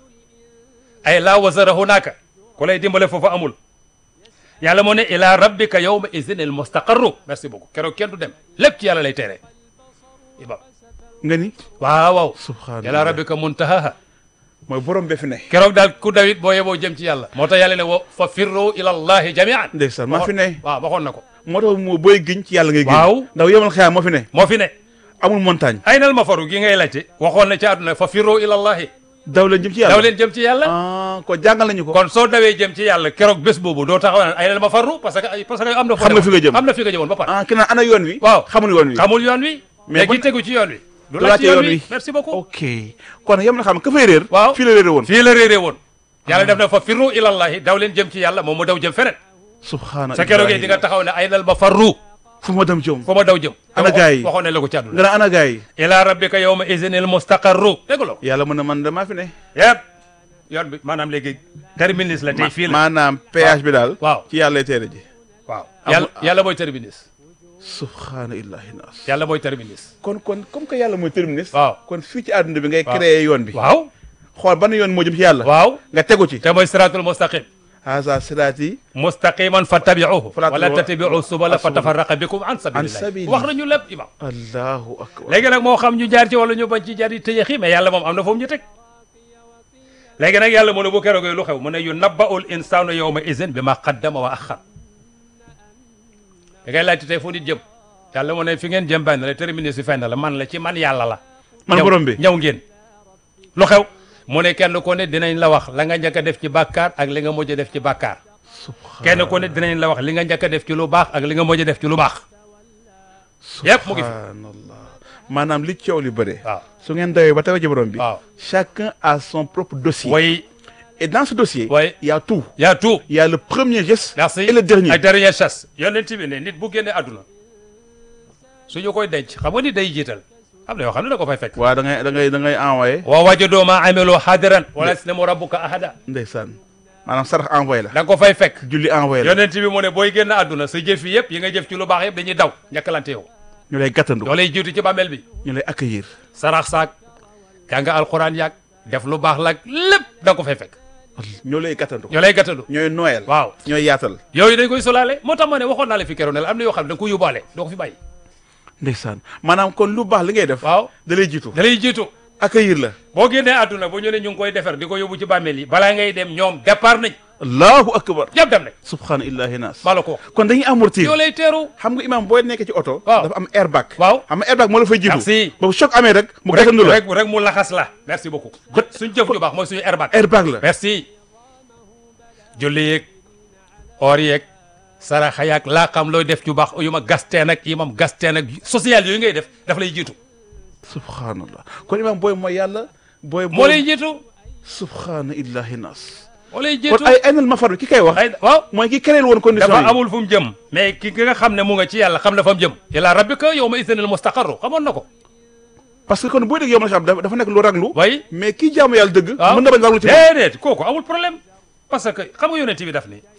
ay laa wasara hunaka ku lay dimbale foofu amul yàlla moo ne ila rabbika yawma izin al mustaqarru merci beaucoup keroog kenn du dem lépp ci yàlla lay tere ibam nga ni waaw waaw subhaana ila rabbika muntahaha mooy borom be fi ne keroog daal ku dawit boo yeboo jëm ci yàlla moo tax yàlla ne wo fa firru ila allahi jamian ndeysaan maa fi ne waaw waxoon na ko moo tax moo booy giñ ci yàlla ngay giñ Waaw. ndax yemal xeyaa moo fi ne moo fi ne amul montagne ay nal ma faru gi ngay laajte waxoon na ci àdduna fa firru ila allahi daw leen jëm ci yàlla daw leen jëm ci yàlla ah ko jàngal nañu ko kon soo dawee jëm ci yàlla keroog bés boobu doo taxaw naan ay nal ma farru parce que ay- parce que am na foo Xam nga demoon. fi nga jëm. am na fi nga jëmoon ba pare ah ki naan ana yoon wi waaw xamul yoon wi xamul yoon wi Mais léegi bu- tegu ci yoon wi du du laaj laajte ci yoon yoon wi wi. merci beaucoup ok kon yem na xam ka fay réer waaw fii la réere woon fii la réeree woon yàlla def na fa firru ila allahi daw leen jëm ci yàlla moom mu daw jëm feneen subhaana sa keroogee di nga taxaw ne ay nal ma farru fu ma dem jëm foo ma daw jëm Ana gaay yi. waxoon ne la ko ci àdduna nga naan ana gars yi ila rabbika yawma izinil mustaqarru dégg la yàlla mën na man damaa fi ne yëpp yoon bi maanaam léegi terminus la tey fii la maanaam péage bi daal waaw ci yàlla lay teere ji waaw amul- yàlla yàlla mooy terminus subhaana illahi naas yàlla mooy terminus kon kon comme que yàlla mooy terminus waaw kon fii ci àdduna bi ngay Waaw. créer yoon bi waaw xool ban yoon moo jëm ci yàlla waaw nga tegu ci te mooy siratul mustaqim haza siraati mustaqiman fattabi'uhu Fala wala tattabi'u tattabi'u subula as-subul. fatafarraqa bikum an sabilillah sabili. wax nañu lépp imam allahu akbar léegi nag moo xam ñu jaar ci wala ñu bañ ci jaar yi tëyeexi mais yàlla moom am na foofu ñu teg léegi nag yàlla mu ne bu keroogee lu xew mu ne yu nabba'ul insanu yawma izin bi ma qaddama wa axar da ngay laajte tey fu nit jëm yàlla mu ne fi ngeen jëm benn la terminé si fenn la man la ci man yàlla la man ñëw- borom bi ñëw ngeen lu xew mu ne kenn ku ne dinañ la wax la nga njëkk a def ci bàkkaar ak li nga mujj a def ci bàkkaar kenn ku ne dinañ la wax li nga njëkk a def ci lu baax ak li nga mujj a def ci lu baax yëpp mu ngi fi subhanallah maanaam li coow li bëre waaw su ngeen dawee ba tawee ci borom bi waaw chacun a son propre dossier way et dans ce dossier way il y a tout yaa tout il y a le premier geste merci et le dernier ay dernière chasse yonent bi ne nit bu génnee àdduna suñu koy denc xam nga nit day jiital am na yoo xam ne da ko fay fekk waaw da ngay da ngay da ngay envoyé wa wajadoo ma amiloo hadiran wala yaslamu rabbuka ahada ndeysaan maanaam sarax envoyé la da nga ko fay fekk julli envoyé la yonent bi mu ne booy génn àdduna sa jëf yi yëpp yi nga jëf ci lu baax yëpp dañuy daw njëkkalante yow ñu lay gàttandu yoo lay jiitu ci bàmmeel bi ñu lay accueillir sarax saak jàng alxuraan yaag def lu baax laag lépp da nga ko fay fekk ñoo lay gàttandu ñoo lay gàttandu ñooy noël waaw ñooy yaatal yooyu dañ koy solaale moo tax ma ne waxoon naa la fi keroog ne la am na yoo xam ne da nga ko yóbbaale doo ko fi bàyyi ndeysaan maanaam kon lu baax li ngay def waaw da lay jiitu da lay jiitu accueillir la boo génnee àdduna bu ñu ne ñu ngi koy defar di ko yóbbu ci bàmmeel yi balaa ngay dem ñoom départ nañ allahu akbar ñëpp dem nañ subhaana illahi naas maa la ko wax kon dañuy amortir yoo lay teeru xam nga imam booy nekkee ci oto Waaw. dafa am airbag waaw xam nga airbag moo la fay jiitu Merci. ba choc amee rek mu rek gàttandu la rek rek mu laxas la merci beaucoup suñ jëf ju baax mooy suñu airbag airbag la merci julli yeeg or yeeg saraxa yaag laa xam looy def ju baax yu ma gasteen ak yi mam gasteen ak social yooyu ngay def daf lay jiitu subhanallah kon imam booy mooy yàlla booy moo lay jiitu subhaana illahi naas moo lay kon jiitu ay aynal mafar bi ki koy wax ay waaw mooy ki créé woon condition dafa yi amul fu mu jëm mais ki ki nga xam ne mu nga ci yàlla xam na fa mu jëm ila rabbika yawma idhinil mustaqarru xamoon na ko parce que kon boo dégg yow xam dafa dafa nekk lu raglu way mais kii jaamu yàlla dëgg waaw mën na bañ raglu ci moom déedéet kooku amul problème parce que xam nga yonent bi daf ni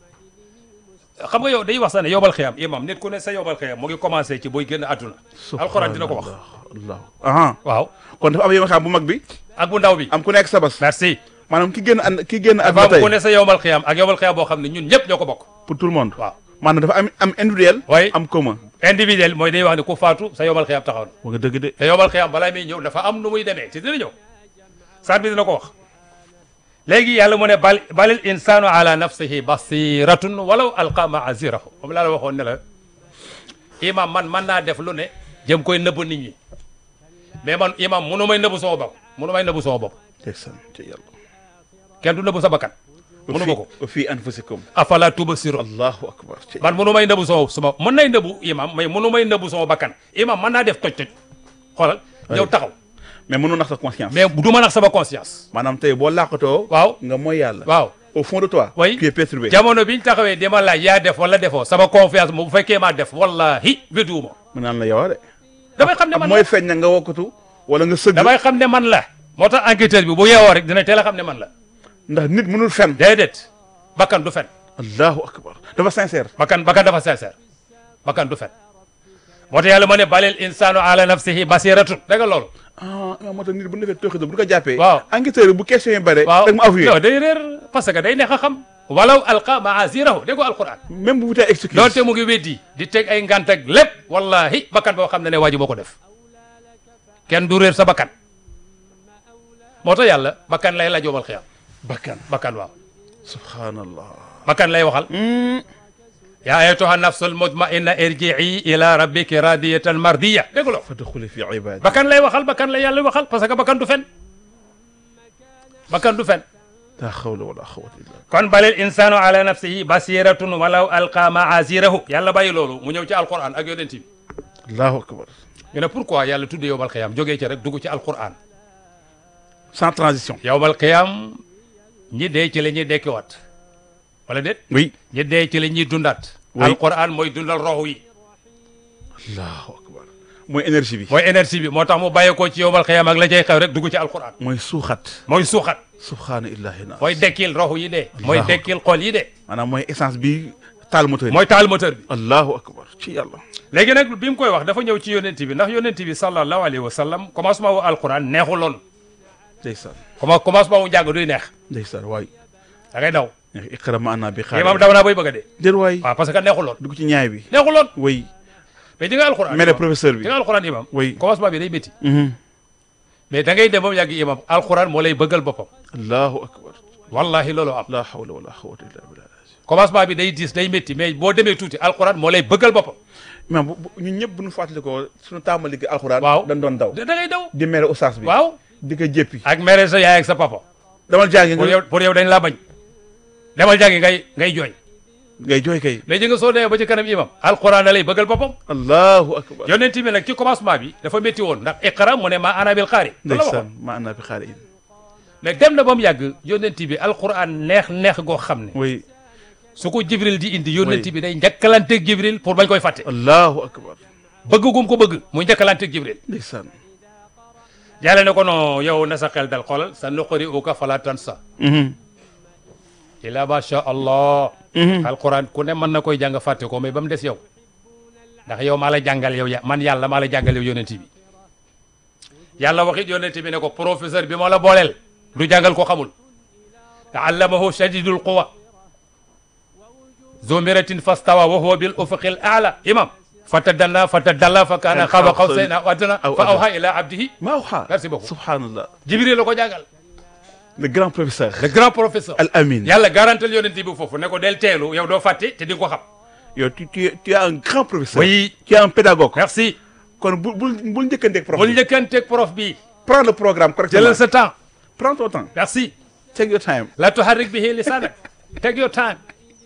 xam nga yow day wax sax ne yowbal xiyam imam nit ku ne sa yowbal xiyam mu ngi commencé ci booy génn àdduna alxuraan dina ko wax allah aha waaw kon dafa am yow xam bu mag bi ak bu ndaw bi am ku nekk sabas merci maanaam ki génn an ki génn dafa àdduna am tey ku ne sa yowbal xiyam ak yowbal xiyam boo xam ne ñun ñëpp ñoo ko bokk pour tout le monde waaw maanaam dafa am am individuel way am commun individuel mooy day wax ne ku faatu sa yowbal xiyam taxaw na wa nga dëgg de te yowbal xiyam balaa muy ñëw dafa am nu muy demee ci dina ñëw saat bi dina ko wax léegi yàlla mu ne bal balil insanu ala nafsihi basiratun walaw alqa maazirahu moom laa la waxoon ne la imam man man naa def lu ne jëm koy nëbb nit ñi mais man imam munu may nëbb sama bopp munu may nëbb sama bopp ndeysaan ci yàlla kenn du nëbb sa bakkan munu ma ko wa fii anfusikum afala tubsirun allahu akbar ci man munu may nëbb sama sama mën nay nëbbu imam mais munu may nëbb sama bakkan imam mën naa def toj toj xoolal ñëw taxaw mais mënoo nax sa conscience mais du ma nax sama conscience maanaam tey boo làqatoo waaw nga mooy yàlla waaw au fond de toi Oui. tu es perturbé jamono biñ taxawee di ma laaj yaa def wala defoo sama confiance moom bu fekkee maa def wallahi wedduwuma mu naan la yow de damay xam ne ak man mooy la feeñ na nga wokkatu wala nga sëgg damay xam ne man la moo tax enquêteur bi bu yeewoo rek dina teel a xam ne man la ndax nit mënul fen déedéet bakkan du fen allahu akbar dafa sincère bakkan bakkan dafa sincère bakkan du fen moo tax yàlla ma ne balil insanu ala nafsihi basiratun dégg nga loolu ah moo tax nit bu ñu defee tooxi bu ko jàppee Waaw. enquêteur bi bu question yi bare waaw rek mu avoué non day réer parce que day neex a xam walaw alqa maazirahu dégg nga alquran même bu wutee excuse doonte mu ngi weddi di teg ay ngant ak lépp wallahi bakkan boo xam ne ne waa ji moo ko def kenn du réer sa bakkan moo tax yàlla bakkan lay la joomal xiyam bakkan bakkan waaw subhanallah bakkan lay waxal yaa ayyatuha nafsul mutmainna irji'i ila rabbiki radiyatan mardiya dégg nga fadxuli fi ibadi bakkan lay waxal bakkan lay yàlla waxal parce que bakkan du fen bakkan du fen la hawla wala quwwata illa billah kon balil insanu ala nafsihi basiratun walaw alqa maazirahu yàlla bàyyi loolu mu ñëw ci alquran ak yonent bi allahu akbar ñu ne pourquoi yàlla tuddee yowmal xiyam jógee ci rek dugg ci alquran sans transition yowmal xiyam ñi dee ci la ñuy dekkiwaat wala déet oui ñi dee ci la ñuy dundaat Oui. alquran mooy dundal roxu yi allahu akbar mooy énergie bi mooy énergie bi moo tax mu bàyyeekoo ci yowmal xiyam ak la cay xew rek dugg ci alquran mooy suuxat mooy suuxat subhaana illahi na mooy dekkil roxu yi dee mooy Allahu dekkil xol yi dee maanaam mooy essence bi taal moteur yi mooy taal moteur bi allahu akbar ci yàlla léegi nag bi mu koy wax dafa ñëw ci yonent bi ndax yonent bi sallallahu alayhi wa sallam commencement wu alquran neexuloon ndeysaan comment commencement wu njàng duy neex ndeysaan waay da ngay daw iqra ma ana bi xaar imam daw naa boy bëgg a dee déet waay waaw parce que neexuloon dugg ci ñaay bi neexuloon oui mais di nga alquran mere imam. professeur bi di nga alquran imam Oui. commencement bi day métti Mhm. mais da ngay dem ba mu yàgg imam alquran moo lay bëggal boppam allahu akbar wallahi loolu am la hawla wala quwwata illa billah commencement bi day diis day métti mais boo demee tuuti alquran moo lay bëggal boppam mais bu bu- ñun ñëpp bu ñu fàttali ko suñu tàmbali gi alxuraan Waaw. dañ doon daw da ngay daw di mere oustaz bi waaw di ko jéppi ak mere sa yaay ak sa papa damal jàngi pour nga yow pour yow dañ laa bañ demal jàngi ngay ngay jooy ngay jooy kay mais ji nga soo demee ba ci kanam imam alquran da lay bëggal boppam allahu akbar yonent bi nag ci commencement bi dafa métti woon ndax iqra mu ne ma ana bil qaari loolu la waxoon ndeysaan ma ana bi xaari in mais dem na ba mu yàgg yonent bi alquran neex neex goo xam ne oui su ko jibril di indi yonent Oui. bi day njëkkalanteeg jibril pour bañ koy fàtte allahu akbar bëgg gum ko bëgg muy njëkkalanteeg jibril ndeysaan yàlla ne ko non yow na sa xel dal xoolal sa nuqari uka fala tansa Mhm. ila ma sha allah Mhm. alquran ku ne mën na koy jàng fàtte ko mais ba mu des yow ndax yow maa la jàngal yow ya man yàlla maa la jàngal yow yonent bi yàlla waxit yonent bi ne ko professeur bi moo la booleel du jàngal ko xamul te allamahu shadidul quwa zu miratin fastawa wa huwa bil ufuqil a'la imam fatadalla fatadalla fa kaana Kan qaba xaw qawsayn aw adna aw fa adna. awha ila abdihi maa waxaa Merci beaucoup. subhanallah jibril la ko jàngal le grand professeur le grand professeur al amin yàlla garantal yonent bi foofu ne ko del teelu yow doo fàtte te di nga ko xam yow tu tu es tu es un grand professeur oui tu es un pédagogue merci kon bul bul bul njëkkanteeg prof bul bi njëkkanteeg prof bi prends le programme correctement jëlal sa temps prends ton temps merci take your time la tuharrik bihi lisanak take your time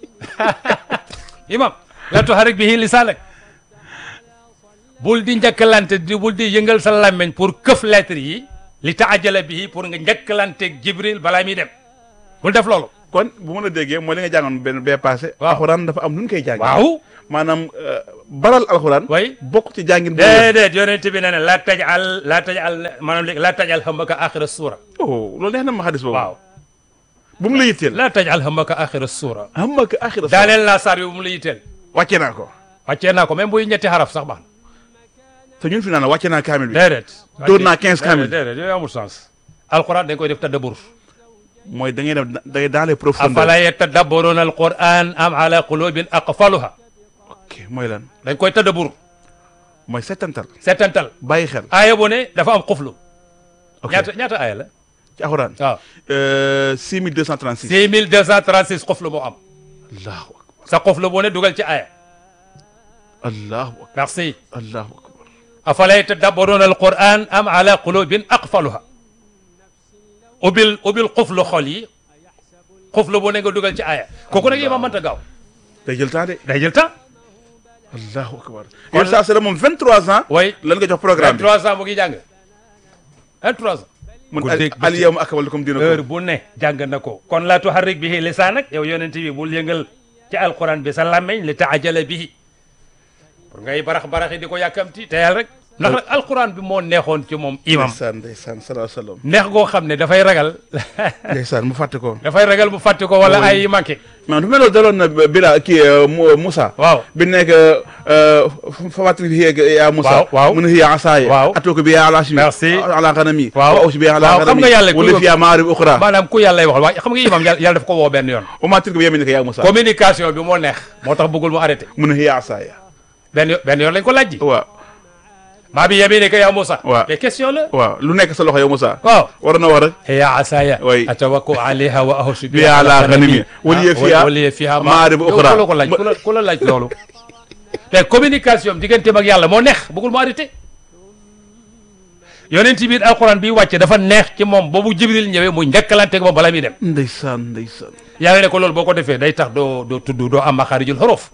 imam la tuharrik bihi lisanak bul di njëkkalante di bul di yëngal sa làmmiñ pour këf lettre yi li taajala bihi pour nga njëkkalanteeg jibril balaa muy dem bul def loolu kon bu ma la déggee mooy li nga jàngoon benn bee passé Waaw. alxuraan dafa am nu ñu koy jàng waaw maanaam euh, baral alxuraan way bokk ci jàngin bu wér. déedéet yonent bi nee na laa tajal laa tajal maanaam léegi laa tajal hamaka axira suura oh loolu neex na ma xadis boobu waaw bu mu la yitteel laa tajal hamaka axira suura am ak axira sa daaneel naa saar bi bu mu la yitteel wàcce naa ko wàccee naa ko même buy ñetti xaraf sax baax te ñun fi naan wàcce naa kaamil bi na déedéet Dóor naa 15 kamil. déedéet yooyu amul sens alquran dañ koy def tadabbur mooy da ngay def da ngay dans les profondeurs afala yatadabbaruna alquran am ala qulubin aqfaluha ok mooy lan dañ koy tadabbur mooy settantal seetantal bàyyi xel aaya bu ne dafa am xuflu ok ñaata ñaata aaya la ci alxuraan waaw euh, 6236 6236 xuflu moo am allahu akbar sa xuflu bu ne dugal ci aaya allahu akbar merci allahu akbar afala yatadabbaruna alquran am ala qulubin aqfaluha ubbil ubbil xuflu xol yi xuflu bu ne nga dugal ci aaya kooku nag yi ma mënta gaaw day jël temps de day jël temps allahu akbar yow saa sera moom 23 ans way lan nga jox programme bi 23 ans mu ngi jàng 23 ans mun ku dégg al yawma akmaltu lakum heure dinakum bu ne jàng na ko kon laa tuharrik bihi lisaanak yow yonent bi bul yëngal ci alquran bi sa làmmeñ li taajala bihi pour ngay barax baraxi di ko yàkkamti teyal rek ndax nag alquran bi moo neexoon ci moom imam ndeysaan ndeysaan sallallahu alayhi wa sallam neex goo xam ne dafay ragal ndeysaan mu fàtte ko dafay ragal bu fàtte ko wala ay yi manqué man dafa mel loolu daloon na Bila kii euh, Mu- Moussa waaw bi nekk fafatri bi yeeg yaa Moussa Waaw, waaw. mun hiya asaaya Waaw. atuuka bi yaa ala shimi Merci. ala ghanami Waaw. wa awsi bi ala Waaw, xam ghanami nga yàlla ku wala ko- fiya maarib ukhra maanaam ku yàlla waxal waaye xam nga imam yàlla yàlla daf ko woo benn yoon wa ma tilka bi yaminika yaa Moussa communication bi moo neex moo tax bëggul mu arrêté mun hiya asaaya benn yo- benn yoon lañ ko laaj ji waaw maa bi yaminika yaa Moussa Waaw. mais question la waaw lu nekk sa loxo yow Moussa waaw war na wax rek hiya asaya Oui. atawakku alayha wa ahussu Biha ala ghanami. Waliya fiha waliya fiha ma'arib yow ukhra. ku la ko laaj ku la ku la laaj loolu te communication am digganteem ak yàlla moo neex bëggul mu arrêté yonent bi alquran bi wàcce dafa neex ci moom boobu jibril ñëwee mu njëkkalante ak moom bala muy dem ndeysaan ndeysaan yàlla ne ko loolu boo ko defee day tax doo doo tudd doo am maxaarijul xuruf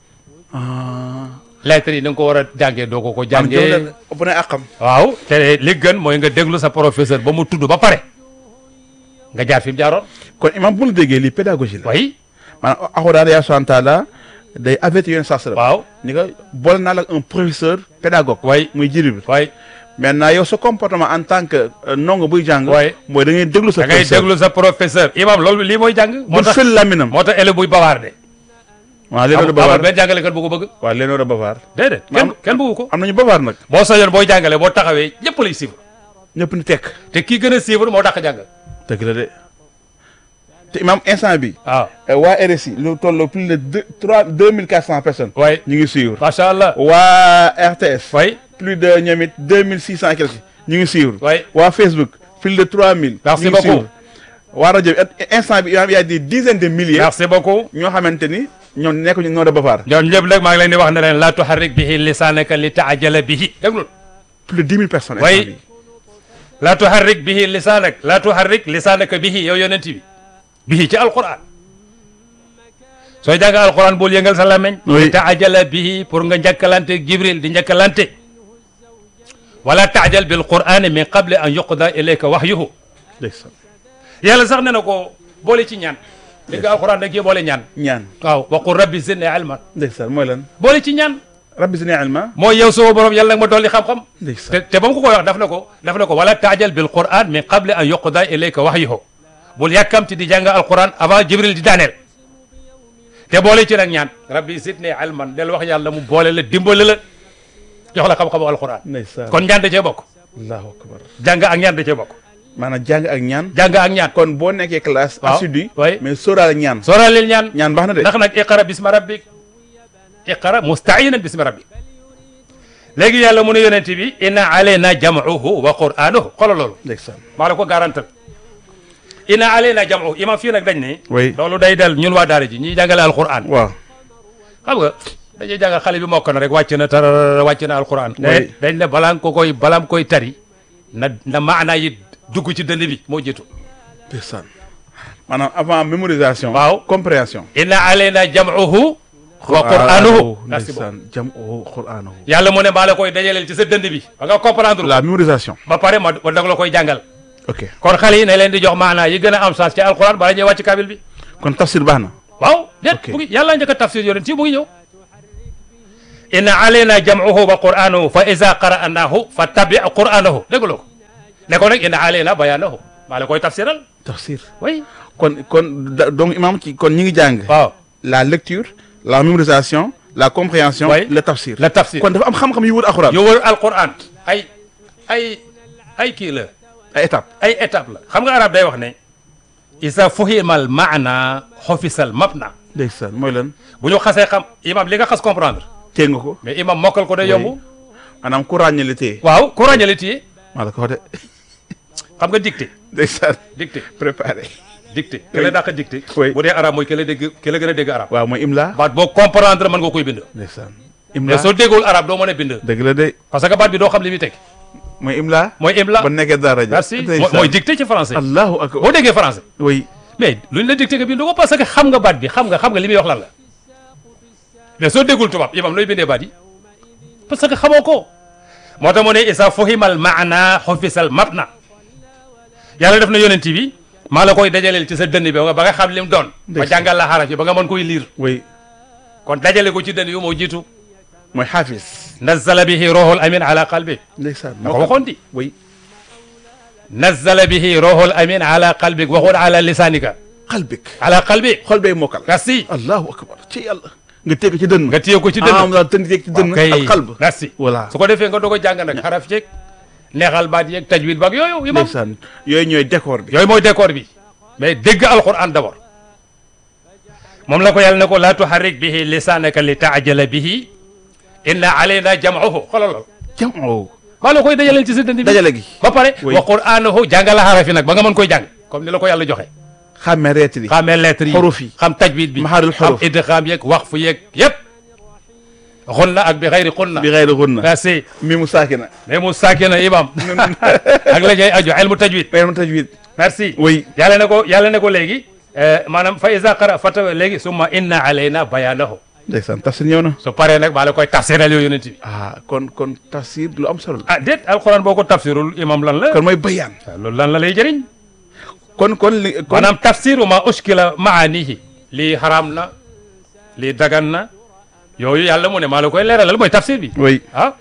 ah lettre yi da nga ko war a jàngee doo ko ko am jow jàngee na ëpp na àqam waaw te li gën mooy nga déglu sa professeur ba mu tudd ba pare nga jaar fi mu jaaroon kon imam bu la déggee lii pédagogie la way maanaam alxuraan yaa subhaanahu wa taala day avertir yoon saa waaw ni nga boole naa la ak un professeur pédagogue way muy Jibril way maintenant yow sa comportement en tant que euh, ndongo buy jàng Ouais. mooy da ngay déglu sa da ngay professeur déglu sa professeur imam loolu lii mooy jàng moo bul tax fël laminam moo tax élève buy bawaarde waaw leen war a amul bavaar benn jàngalekat bu ko bëgg waaw leen war a bavaar déedéet kenn Maam- kenn bëggu ko am nañu bavaar nag boo sañoon booy jàngale boo taxawee ñëpp lay suivre ñëpp ni tekk te kii gën a suivre moo dàq jàng dëgg la de te imam instant bi waaw euh, waa RSI lu toll plus de deux trois deux mille quatre cent personnes way ñu ngi suivre macha allah waa RTS way plus de ñoom it deux mille six cent quelques ñu ngi suivre way waa Facebook plus de trois mille Merci ñu ngi beaucoup. suivre waa rajo bi at- instant bi il y a des dizaines de milliers merci beaucoup ñoo xamante ni ñoom nekkuñu noo de bavaar ñoom ñëpp nag maa ngi leen di wax ne leen la tuharrik bihi lisaanaka li taajala bihi déglul plus de dix mille personnes Oui. instant bi la tuharrik bihi lisaanak la tuharrik lisaanaka bihi yow yonent bi bihi ci alquran sooy jàng alquran bul yëngal sa làmmeñ Oui. li taajala bihi pour nga njëkkalante jibril di njëkkalante wala taajal bil qur'ani min qabli an yuqda ilayka wahyuhu ndeysaan yàlla sax ne na ko boole ci ñaan li nga alquran da cee boole ñaan ñaan waaw waqul rabbi zidni ilman ndeysaan mooy lan boole ci ñaan rabbi zidni ilma mooy yow sama borom yàlla nag ma dolli xam-xam te ndeysaan te ba mu ko koy wax daf na ko daf na ko wala taajal bil quran min qabli an yuqda ilayka wahyuhu bul yàkkamti di jàng alquran avant jibril di daaneel te boole ci nag ñaan rabbi zidni ilman del wax yàlla mu boole la dimbale la jox la xam-xamu alquran ndeysaan kon ñaan da cee bokk allahu akbar jàng ak ñaan da cee bokk maanaam jàng ak ñaan jàng ak ñaan kon boo nekkee classe Waaw. assidu Oui. mais sóoraale ñaan sooraaleel ñaan ñaan baax na de ndax nag iqara bisma rabbik iqara mustainan bismi rabbik léegi yàlla mu ne yonent bi inna alayna jam'uhu wa qur'anuhu xoolal loolu ndeysaan maa la ko garantal inna alayna jam'uhu imam fii nag dañ ne oui loolu day del ñun waa daara ji ñuy jàngale alquran waaw xam nga dañuy jàngal xale bi mokk na rek wàcc na tarara wàcc na alquran Oui. dañ ne balaa nga ko koy balaa nga koy tari na na maanaa yi dugg ci dënn bi moo jiitu ndeysaan maanaam avant mémorisation Waaw. compréhension inna alayna jam'uhu wa qur'anuhu merci beaucoup ndeysaan jam o qur'anuhu yàlla mu ne maa la koy dajaleel ci sa dënd bi ba nga comprendre la mémorisation ba pare ma ma dag la koy jàngal ok kon xale yi ne leen di jox maanaa yi gën a am sens ci alquran bala ñuy wàcc kabil bi kon tafsir baax na waaw déet Ok. mu ngi yàlla njëkk a tafsir yonent yi mu ngi ñëw inna alayna jam'uhu wa qur'anahu fa iza qara'nahu fattabi' qur'anahu déggloo ko ne ko nag inna alayna bayanahu maa la koy tafsiral tafsir oui kon kon da- donc imam ci kon ñi ngi jàng waaw la lecture la mémorisation la compréhension Oui. le tafsir la tafsir kon dafa am xam-xam yu wër alxuraan yow wër alquran ay ay ay kii la ay étape ay étape la xam nga arab day wax ne isa fuhimal maana xofisal mabna ndeysaan mooy lan bu ñu xasee xam imam li nga xas comprendre tee nga ko mais imam mokkal ko day Oui. yomb maanaam ku ràññale tee waaw ku ràññale téye maa la ko wax de xam nga dicté ndeysaan dicté préparé dicté ki la dàq dicté Oui. bu dee arab mooy ki la dégg ki la gën a dégg arab waaw mooy imla baat boo comprendre mën nga koy bind ndeysaan mais imla soo déggul arab doo mën a bind dëgg la de parce que baat bi doo xam li muy teg mooy imla mooy imla ba nekkee dara ja merci mooy ndeysaan. mooy dicté ci français allahu akbar boo déggee français oui mais luñ la dicté nga bind ko parce que xam nga baat bi xam nga xam nga li muy wax lan la mais soo déggul tubaab imam looy bindee baat yi parce que xamoo ko moo tax mu ne isa fuhimal maana xofisal mabna yàlla def na yonent bi maa la koy dajaleel ci sa dënn bi ba nga xam lim doon ba Ndeysaan. jàngal la xaraf yi ba nga mën koy liir oui kon dajale ko ci dënn bi moo jiitu mooy xaafis nazzala bihi ruhul amin ala qalbi ndeysaan da ko waxoon di oui nazzala bihi ruhul amin ala qalbik waxul ala lisanika qalbik ala qalbi xol bay mokkal merci allahu akbar ci yàlla nga teg ko ci dënn nga téye ko ci ah dënn mu daal tënk teg ci dënn ok al qalb merci voilà su ko defee nga doog a jàng nag xaraf yeeg neexal baat yeeg tajwid baak yooyu imam ndeysaan yooyu ñooy décor bi yooyu mooy décor bi mais dégg alquran d'abord moom la ko yàlla ne ko laa tuharrik bihi lisaanaka li taajala bihi inna alayna jam'ahu xoolal lool jamoo maa la koy dajaleel ci sa dënd bi dajale gi ba pare Oui. wa qur'anahu jàngala xaraf yi nag ba nga mën koy jàng comme ni la ko yàlla joxe xàmmee reetri xamee lettres yi xuruf yi xam tajwid bi maharil xam xuruf idgham yeeg waqf yeeg yëpp xunna ak bi xayri xunna bi xayri xunna merci mi mu saakina mais mu saakina imam ak la ñuy aju ilmu tajwid mais mu tajwid merci oui yàlla ne ko yàlla ne ko léegi eh, maanaam fa iza qara fata léegi summa inna alayna bayanahu ndeysaan tafsir ñëw na su paree nag maa la koy tafsiral yooyu yonent bi ah kon kon tafsir lu am solo la ah déet alquran boo ko tafsirul imam lan la kon mooy bayaan waaw loolu lan la lay jëriñ kon kon li kon maanaam tafsiru ma uskila maanihi lii haram na lii dagan na yooyu yàlla mu ne maa la koy leeralal mooy tafsir bi oui ah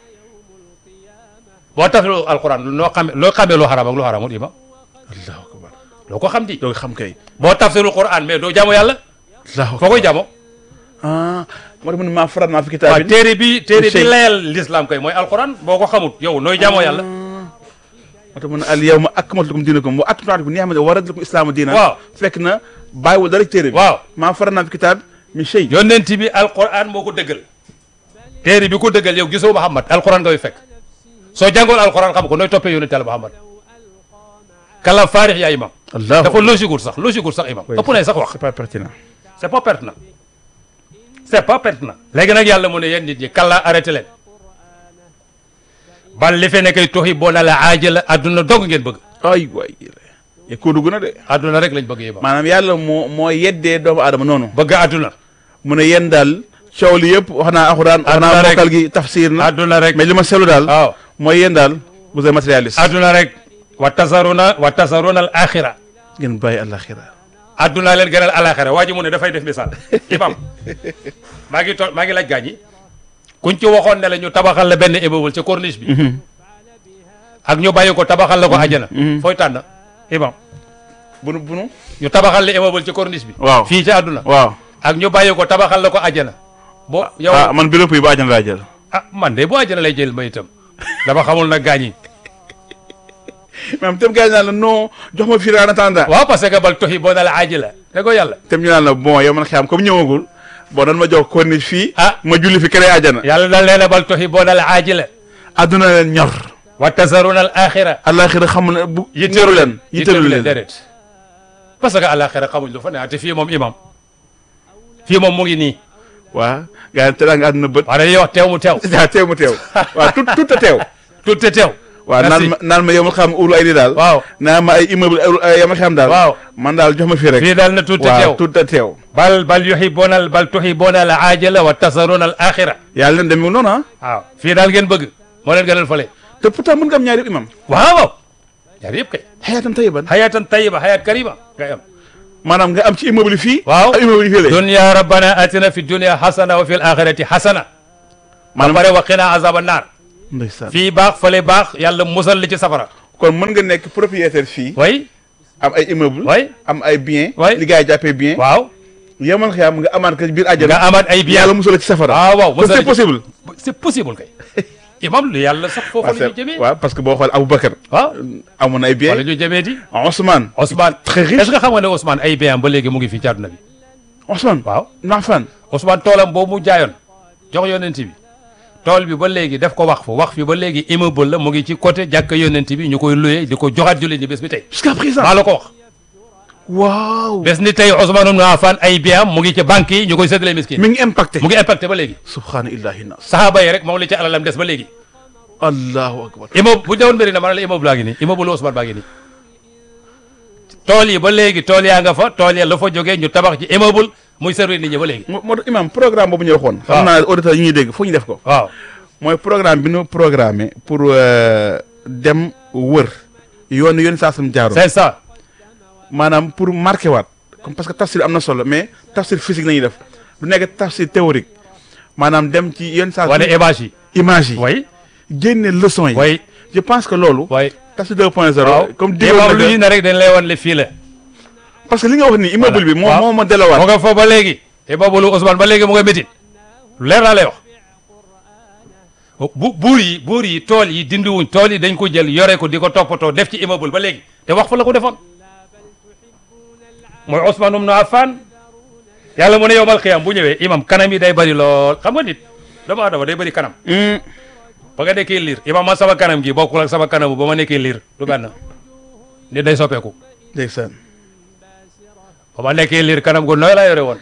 boo tafsiru alquran loo xame loo xamee lu haram ak lu haramul imam allahu akbar loo ko xam di doo xam kay boo tafsiru quran mais doo jaamu yàlla allahu foo koy jaamoo ah moo tax mu ne maa farat naa fi waaw kitaabin téere bi téere bi shay. layal l'islam kay mooy alquran boo ko xamut yow nooy jaamoo yàlla moo tax mu ne al yawma akmaltu lakum diinakum wa atmamtu alaykum ni'mati wa raditu lakum islaama diina waaw fekk na bàyyiwul dara ci téere bi waaw maa farat naa fi kitaab min shay yonent bi alquran moo ko dëggal téere bi ko dëggal yow gisoo Muhammad alquran nga koy fekk soo jàngoon alquran xam ko nooy toppee yonent yàlla Muhammad kala faarix yaa imam allahu dafa logique wul sax logique wul sax imam Oui. ëpp nay sax wax c'est pas pertinent c'est pas pertinent c'est pas pertinent léegi nag yàlla mu ne yéen nit ñi kala arrêté leen bal li fe nekkay toxi boona la aajala adduna dong ngeen bëgg ay waay ye ko dugg na de adduna rek lañ bëgg yéba maanaam yàlla moo moo yeddee doomu aadama noonu bëgg adduna mu ne yéen daal coow li yëpp wax naa alxuraan wax naa Àdduna rek. mokkal gi tafsir na adduna rek mais li ma seetlu daal waaw mooy yéen daal vous êtes matérialiste adduna rek wa tasaruna wa tasaruna al axira ngeen bàyyi àllaxira adduna leen gënal alaxira waa ji mu ne dafay def misaal imam maa ngi toog maa ngi laaj gaañ yi kuñ ci waxoon ne la ñu tabaxal la benn immeuble ca corniche bi ak ñu bàyyi ko tabaxal la ko àjjana fooy tànn imam bunu bunu ñu tabaxal la immeuble ca corniche bi waaw fii ci àdduna waaw ak ñu bàyyi ko tabaxal la ko àjjana bo yow ah man bureau yi ba àjjana laa jël ah man de bu àjjana lay jël ma itam dama xamul nag gaañ yi même tam gars yi naan la non jox ma fii en attendant waaw parce que bal toxi boo na la aaji la da ko yàlla tam ñu naan la bon yow man xam comme ñëwagul bon dan ma jox corniche fii ah ma julli fi kere àjjana yàlla dal nee na bal toxi boo na la aaji la adduna leen ñor wa tasaruna al axira àllaxira xamul ne bu yitteelu leen yitteelu leen déedéet parce que alaxira xamuñ lu fa ne te fii moom imam fii moom mu ngi nii waa gars yi teraa nga àdduna bët wax dañuy wax teew mu teew waaw teew mu teew waaw tout tout a teew tout te teew waaw naan Merci. ma naan ma yow ma xam uru ay di daal waaw naan ma ay immeuble ay yow ma xam daal waaw man daal jox ma fii rek fii daal na tout te waaw teew tout a teew bal bal yuhibuna al bal tuhibuna al ajala wa tasaruna al axira yàlla leen demee noonu ah waaw fii daal ngeen bëgg moo leen gënal fële te pourtant mën nga am ñaari imam waaw waaw ñaar yëpp kay xayaatan tayiban xayaatan tayiba xayat karima ngay am maanaam nga am ci immeuble yi fii waaw ak immeuble yi fii la dunya rabbana atina fi dunya hasana wa fil akhirati hasana ba maanaam pare wa qina azaba naar ndeysaan fii baax fale baax yàlla musal li ci safara kon mën nga nekk propriétaire fii way am ay immeuble way am ay bien Ouais. li gars yi jàppee bien waaw yemal xiyaam nga amaat ko ci biir nga àjjana amaat ay bien yàlla musal la ci safara ah waaw kon musal c'est ci- possible c'est possible kay imam lu yàlla sax foofu la ñu jëmee waaw parce que boo xool Aboubacar waaw amoon ay bien wala ñu jëmee di Ousmane Ousmane très riche est-ce que xam nga ne Ousmane ay bien ba léegi mu ngi fii ci àdduna bi Ousmane waaw Nafan Ousmane toolam boobu mu jaayoon jox yonent bi tool bi ba léegi def ko wax fu wax fi ba léegi immeuble la mu ngi ci côté jàkka yonent bi ñu koy loué di ko joxaat jullit ñi bés bi tey jusqu'à présent maa la ko wax waaw bés ni tey Ousmane ibn Affan ay bien am mu ngi ci banque yi ñu koy séddale miskin mi ngi impacté mu ngi impacté ba léegi subhaana illahi nas sahaaba yi rek moom la ci alalam des ba léegi allahu akbar immeuble bu dewoon mbiri na ma ne la immeuble baa ngi nii immeuble Ousmane baa ngi nii tool yi ba léegi tool yaa nga fa tool ya la fa jógee ñu tabax ci immeuble muy servir nit ñi ba léegi moo moo tax imam programme boobu ñu waxoon waaw xam naa auditeurs yi ñuy dégg foo ñu def ko waaw mooy programme bi ñu programmé pour euh, dem wër yoon yoon saa sam jaaroon c'est ça maanaam pour marqué waat comme parce que tafsir am na solo mais tafsir physique la ñuy def du nekk tafsir théorique maanaam dem ci yoon saa wane image yi image yi way génne leçon yi way je pense que loolu way tafsir 2.0 waaw comme immeuble digoon lu na ñu ne rek dañ lay wan le fii la parce que li nga wax ni immeuble bi moo waaw. moo ma mu delawaat nga fa ba léegi immeuble Ousmane ba léegi mu nga métit lu leer laa lay wax bu buur yi buur yi tool yi dindiwuñ tool yi dañ ko jël yore ko di ko toppatoo def ci immeuble ba léegi te wax fa la ko defoon mooy Ousmane ibn Affan yàlla mu ne yowmal xiyam bu ñëwee imam kanam yi day bëri lool xam nga nit doomu aadama day bëri kanam Hmm. ba nga nekkee liir imam man sama kanam gi bokkul ak sama kanamu ba ma nekkee liir du benn nit day soppeeku ndeysaan ba ma nekkee liir kanam gu nooy laa yore woon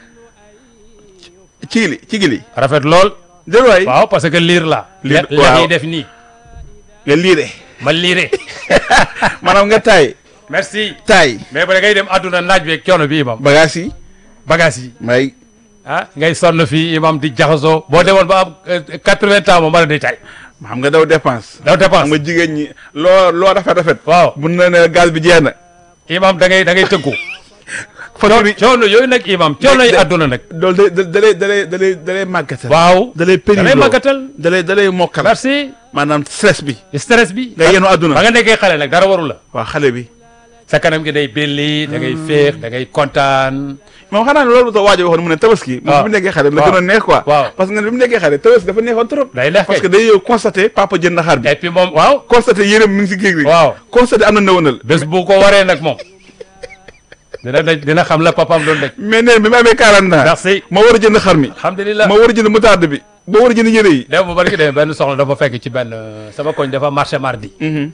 ci li ci gili rafet lool dél waay waaw parce que liir la Liir, lex waaw. yi def nii nga liire ma liire maanaam nga taay merci taay mais ba da ngay dem àdduna naaj beeg coono bi imam bagage yi bagage yi may ah ngay sonn fii imam di jaxasoo boo demoon ba am quatre-vingts ans moom mën a di tay xam nga daw dépense daw xam dépense nga jigéen ñi loo loo rafet rafet waaw mun na ne gaz bi jeex na imam da ngay da ngay tënku facture yi coono yooyu nag imam coono yi de- àdduna nag loolu da da lay da lay da lay da lay màggatal waaw da lay da pénible lay màggatal da lay da lay mokkal merci maanaam stress bi stress bi nga yenu ba àdduna nga nekkee xale nag dara warul la waaw xale bi sa kanam gi day belli da ngay féex da ngay kontaan moom xanaa ne loolu ta waajo waxoon mu ne tabaski moom waaw. bi mu nekkee xale la waaw. gën a neex quoi waaw. parce que nga bi mu nekkee xale tabaski dafa neexoon trop day neex parce que kay day yow constaté papa jënd na xar bi et puis moom waaw constaté yéreem mi ngi si géej gi waaw constaté am na nëwanal bés bu ko waree nag moom dina daj dina xam la papaam doon daj mais neen bi ma amee 40 ans merci ma war a jënd xar mi alhamdulilah ma war a jënd moutarde bi ma war a jënd yére yi dem bu bari ki demee benn soxla dafa fekk ci benn euh, sama koñ dafa marché mardi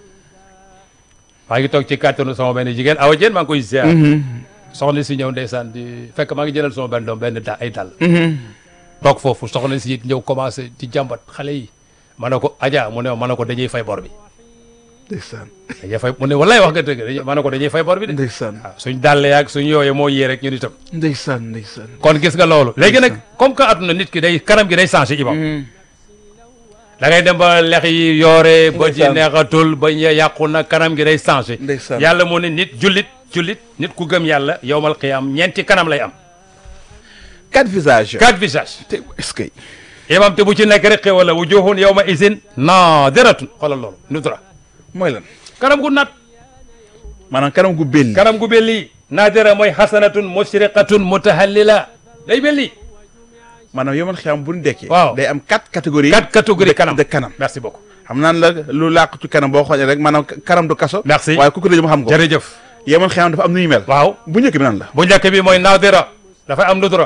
maa ngi toog ci kàttanu sama benn jigéen awa jeen maa ngi koy ziar soxna si ñëw ndeysaan di fekk maa ngi jëlal sama benn doom benn da ay dàll toog foofu soxna si it ñëw commencé di jàmbat xale yi ma ne ko Adja mu ne ma ne ko dañuy fay bor bi ndeysaan dañuy fay mu ne wallaay wax nga dëgg dañuy ma ne ko dañuy fay bor bi de ndeysaan waaw suñ dàll yaag suñ yooye moo yee rek ñun itam ndeysaan ndeysaan kon gis nga loolu léegi nag comme que àdduna nit ki day kanam gi day changé imam da ngay dem ba lex yi yoore ba ji Ndeysaan. neexatul ba ñe yàqu na kanam gi day changé Ndeysaan. yàlla moo ne nit jullit jullit nit ku gëm yàlla yowmal qiyaam ñeenti kanam lay am quatre visages quatre visages te est-ce que imam te bu ci nekk rek xéwal la wujuhun yawma isin naadiratun xoolal loolu nudra mooy lan kanam gu nat maanaam kanam gu belli kanam gu belli naadira mooy xasanatun musriqatun mutahallila day belli maanaam yow man xam bu ñu dekkee Waaw. day am quatre catégories quatre catégories de- kanam de kanam merci beaucoup xam naan la lu làqu ci kanam boo xoolee rek maanaam kanam du kaso Merci. waaye ku ko dëjëm xam ko jërëjëf yow man xam dafa am nu ñu mel waaw bu njëkk bi nan la bu njëkk bi mooy naadira dafay am nudra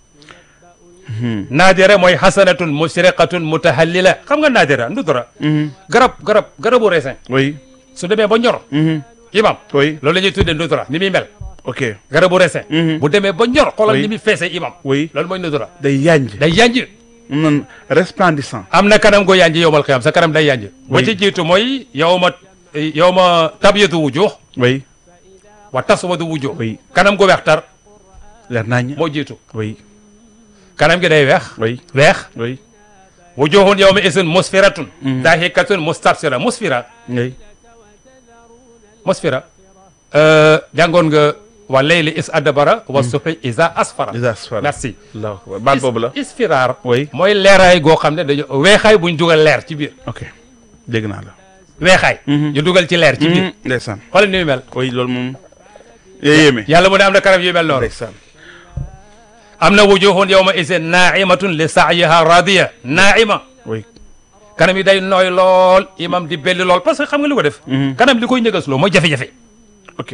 naadira mooy xasanatun musriqatun mutahallila xam nga naadira nudra garab garab garabu raisin oui su demee ba ñor imam oui loolu la ñuy tuddee nudra ni muy mel ok garabu raisin Mhm. bu demee ba ñor xoolal Oui. ni muy feesee imam oui loolu mooy nudra day yanj day yanj mu nan resplendissant am na kanam go yanj yowmal xiyam sa kanam day yanj ba Oui. ci jiitu mooy yow ma yow ma tabyatu wujuh oui wa taswadu wujuh Oui. kanam gu weex tar leer nañ moo jiitu oui kanam gi day weex oui weex oui wujuhun yawma isin musfiratun dahikatun mustabsira musfira oui musfira euh, jàngoon nga wa layli is adbara wa subhi isa asfara Iza asfara. merci allahu akbar baat boobu la Is- isfiraar Oui. mooy leeraay goo xam ne dañu weexaay buñ dugal leer ci biir ok dégg naa la weexaay ñu dugal ci leer ci biir ndeysaan xoolal ni mu mel oui loolu moom yee yéeme yàlla mu ne am na kanam yu mel noonu ndeysaan am na wujuhun yawma isin naimatun li sa'yiha radiya naima oui kanam yi day nooy lool imam di belli lool parce que xam nga li ko def kanam li koy ñëgasloo mooy jafe-jafe ok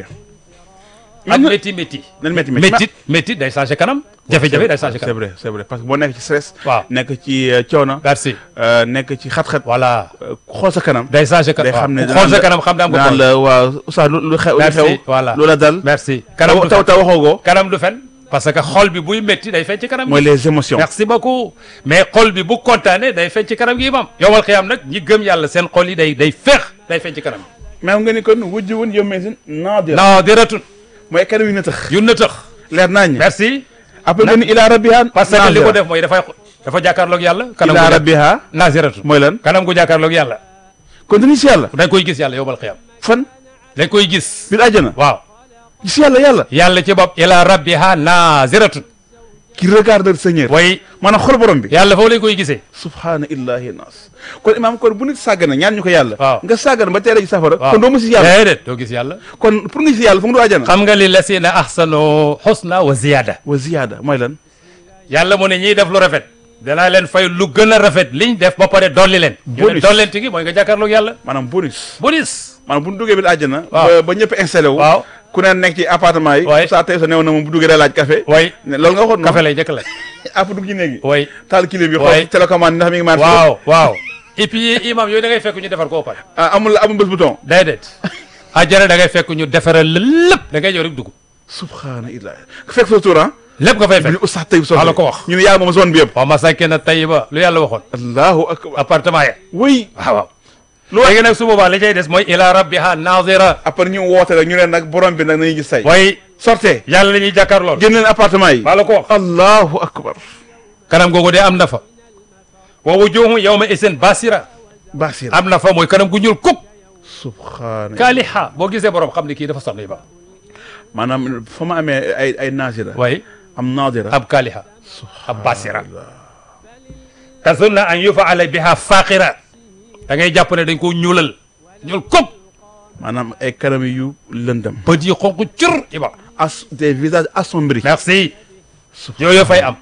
ak métti métti nan métti métti métti métti day changé kanam jafe-jafe day changé c'est kanam vrai c'est vrai parce que boo nekk ci stress waaw nekk ci euh, coono merci euh, nekk ci xat-xat voilà euh, xool sa kanam day changé day kanam xam ne xool sa kanam xam ne am nga naan xool la waaw oustaz lu lu xew lu Merci, xew voilà. lu la dal merci kanam du taw fen taw waxoo ko kanam du fen parce que xol bi buy métti day feeñ ci kanam mooy gi les émotions merci beaucoup mais xol bi bu kontaane day feeñ ci kanam gi imam yowal xiyam nag ñi gëm yàlla seen xol yi day day feex day feeñ ci kanam même nga ni kon wujj woon yow mais naadira non diratun mooy kanam yu na tax yu na tëx leer naa ñi merci après nga ni ila rabbiha parce que li ko def mooy dafay dafa jàkkaarloog yàlla kanam ila gu rabbiha naziratun mooy lan kanam gu jàkkaarloog yàlla kon dañuy si yàlla dañ koy gis yàlla yowmal xiyam fan dañ koy gis biir àjjana waaw si yàlla yàlla yàlla ci bopp ila rabbiha naziratun qui regarde le Seigneur way maanaam xol borom bi yàlla foofu lañ koy gisee subhaana illahi nas kon imaam kon bu nit sàggana ñaan ñu ko yàlla Waaw. nga sàggana ba teere ci safara waaw kon doo mu si yàlla déedéet doo gis yàlla kon pour nga si yàlla fu nga doo àjjana xam nga li lasina ahsanu husna wa ziyada wa ziyaada mooy lan yàlla mu ne ñiy def lu rafet danaa leen fay lu gën a rafet liñ def ba pare dolli leen ñu ne Bonus. dollenti gi mooy nga jàkkaarloog yàlla maanaam bonus bonus maanaam bu ñu duggee biir àjjana Waaw. ba ba ñëpp installé wu waaw ku ne nekk ci appartement yi Ouais. saa tey sa neew na moom bu duggee day laaj café way ne loolu nga waxoon café lay njëkk la app dugg ci néegi way taal kilim bi Ouais. xool télécommande ndax mi ngi marché waaw waaw et puis imam yooyu da ngay fekk ñu defar koo pare ah amul amul bés bouton déedéet ajjana da ngay fekk ñu defaral la lépp da ngay ñëw rek dugg subhaana illahi fekk sa tour ah lépp nga fay bi fekk oustaz tayib soxla maa la ko wax. ñu ne yaa moom zone bi yëpp wa masakina tayyiba lu yàlla waxoon allahu akbar appartement ya oui waaw waaw lu léegi nag su boobaa li cay des mooy ila rabbiha nazira après ñu woote rek ñu ne nag borom bi nag nañu gis say way sortez yàlla la ñuy jàkkaarlool génn leen appartement yi maa la ko wax allahu akbar kanam googu de am na fa wa wujuhum yawma isin basira basir am na fa mooy kanam gu ñuul kuk subhaana kaaliha boo gisee borom xam ne kii dafa sonn yi ba maanaam fa ma amee ay ay naasira way am naadira ab kaaliha ab basira tazunna an yufaala biha faqira da ngay jàpp ne dañ ko ñuulal ñuul kuk maanaam ay kanam yu lëndam bët yi xonq cur iba as des visages assombris merci yooyu fay am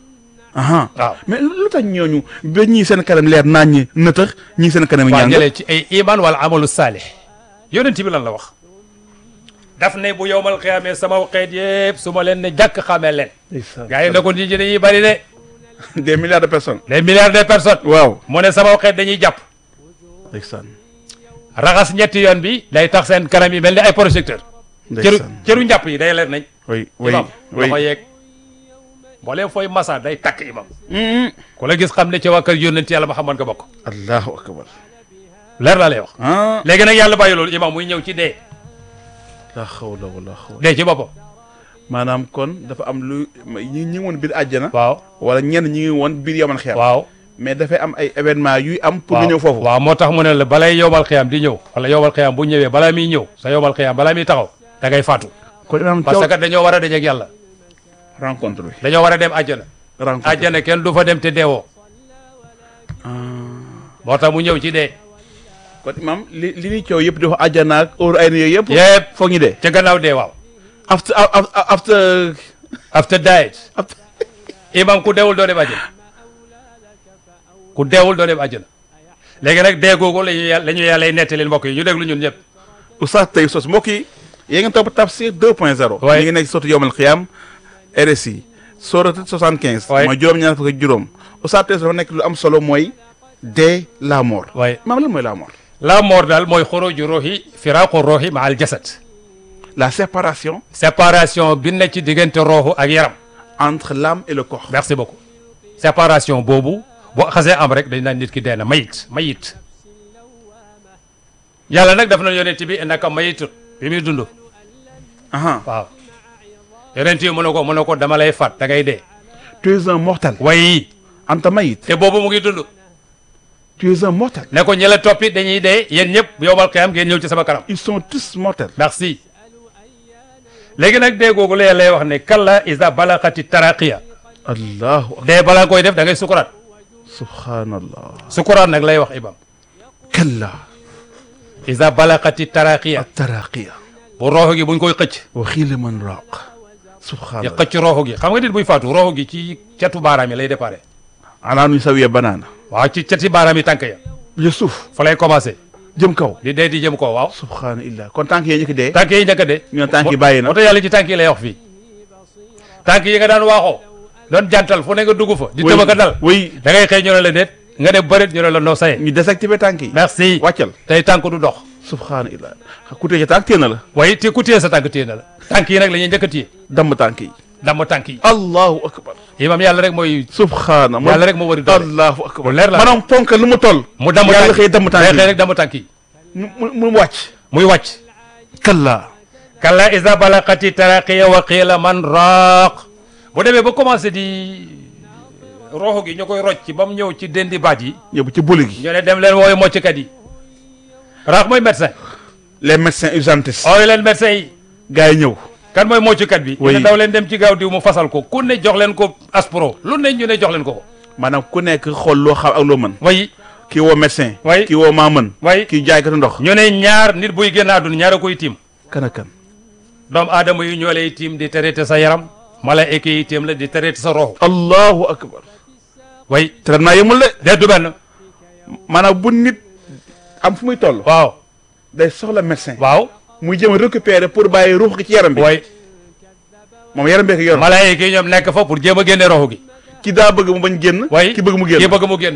aha waaw mais lu tax ñooñu ba ñii seen kanam leer naañ ñi nëtëx ñii seen kanam waa ñàng jëlee ci ay iman wala amalu saalih yonent bi lan la wax daf ne bu yowmal xiyaamee sama xeet yëpp su ma leen ne jàkk xamee leen gars yi ne ko nit ñi dañuy bari de des milliards de personnes des milliards de personnes waaw mu ne sama xeet dañuy jàpp ndeysaan raxas ñetti yoon bi day tax seen kanam yi mel ni ay projecteur cëru ndeysaan cëru njàpp yi day leer nañ oui oui imam oui loxo yeeg mbooleem fooy massa day takk imam ku la gis xam ne ci waa kër yónnent yàlla Muhammad nga bokk allahu akbar leer laa lay wax ah léegi nag yàlla bàyyi loolu imam muy ñëw ci dee la xawla wala xawla dee ci boppam maanaam kon dafa am lu ñi ñi ngi woon biir àjjana waaw wala ñenn ñi ngi woon biir yaman xeer waaw mais dafay am ay événement yuy am pour nga waaw ñëw foofu waaw moo tax mu ne la balay yowmal xiyaam di ñëw wala yowmal xiyaam bu ñëwee balaa muy ñëw sa yowmal xiyaam balaa muy taxaw da ngay faatu kon imaam parce caw que dañoo war a dajeeg yàlla rencontre bi dañoo war a dem àjjana rencontre àjjana kenn du fa dem te deewoo moo tax mu ñëw ci dee kon imaam li li ñuy coow yëpp dafa àjjana ak óoru ay na yooyu yëpp yëpp foog ñu dee ca gannaaw dee waaw after after after after diet after imam ku deewul doo dem àjjana ku deewul doo dem àjjana léegi nag dee googu la ñu yàlla la ñu yàlla nettali mbokk yi ñu déglu ñun ñëpp Oustaz Taïb Socé mbokk yi yéen ngi topp Tafsir 2.0 Ouais. ñu ngi nekk sotu yowmal xiyam RSI sourate 75 Ouais. mooy juróom-ñaar fukk ak juróom Oustaz Taïb Socé dafa nekk lu am solo mooy dee la mort waaye maam lan mooy la mort la mort daal mooy xuruju ruuxi firaaqu ruuxi ma al jasad la séparation séparation bi ne ci diggante rooxu ak yaram entre l'âme et le corps merci beaucoup séparation boobu boo xasee am rek dañ naan nit ki dee na mayit mayit yàlla nag daf na yonent bi innaka mayitun bi muy dund aha waaw yonent yi mu ne ko mu ne ko dama lay faat da ngay dee tu es un mortel way anta mayit te boobu mu ngi dund tu es un mortel ne ko ñi la toppi dañuy dee yéen ñëpp yowmal qiyaam ngeen ñëw ci sama kanam ils sont tous mortels merci léegi nag dee googu la lay wax ne kalla isa balaqati taraqiya allahu akbar dee balaa koy def da ngay sukuraat subhanallah sukuraat nag lay wax imam kalla isa balaqati taraqiya attaraqiya bu rooxo gi buñ koy xëcc wa xiila man raaq di subhanallah xëcc rooxo gi xam nga nit buy faatu rooxo gi ci catu baaraam yi lay déparé ala nu sawiya banaana waaw ci cati baaraam yi tànk ya ya suuf fa lay commencé jëm kaw di dee di jëm ko waaw subhanallah kon tànk yee njëkk dee tànk yi njëkk a dee ñu ne tànk yi bàyyi na moo tax yàlla ci tànk yi lay wax fii tànk yi nga daan waaxoo doon jantal fu ne nga dugg fa di tëb ka dal oui da ngay xëy ñu ne la déet nga ne bërit ñu ne la noo saye ñu désactivé tànk yi merci wàccal tey tànk du dox subhanallah ku tee ci tànk téye na la waaye te ku téye sa tànk téye na la tànk yi nag la ñuy njëkk a téye damm tànk yi damm tànk yi allahu akbar imam yàlla rek mooy subhana yàlla rek moo wari doole allahu akbar leer la maanaam ponk lu mu toll mu damm yàlla tànk xëy damm tànk day yi xëy rek damm tànk yi mu mu mu wàcc muy wàcc kalla kalla isa balaqati taraqiya wa qiila man raaq bu demee ba commencé di roxo gi ñu koy rocc ba mu ñëw ci dendi baat yi ñëw ci boli gi ñu ne dem leen wooyu mocckat yi raaq mooy médecin les médecins urgentistes ooyu leen médecin yi gars yi ñëw kan mooy mocckat bi ñu Oui. ne daw leen dem ci gaaw diw mu fasal ko ku ne jox leen ko aspro lu ne ñu ne jox leen ko ko maanaam ku nekk xool loo xam ak loo mën way kii woo médecin Oui. kii woo maa mën way kii jaaykatu ndox ñu ne ñaar nit buy génn àdduna ñaar a koy tiim kan ak kan doomu aadama yi ñoo lay tiim di traité sa yaram malaayika yi tiim la di traité sa roxo allahu akbar way traitement yemul de de du benn maanaam bu nit am fu muy toll waaw day soxla médecin waaw muy jëm a récupérer pour bàyyi ruux gi ci yaram bi way moom yaram bee ko yor malaayika yi ñoom nekk fa pour jéem a génne roxo gi ki daa bëgg mu bañ génn way ki bëgg mu génn ki bëgg mu génn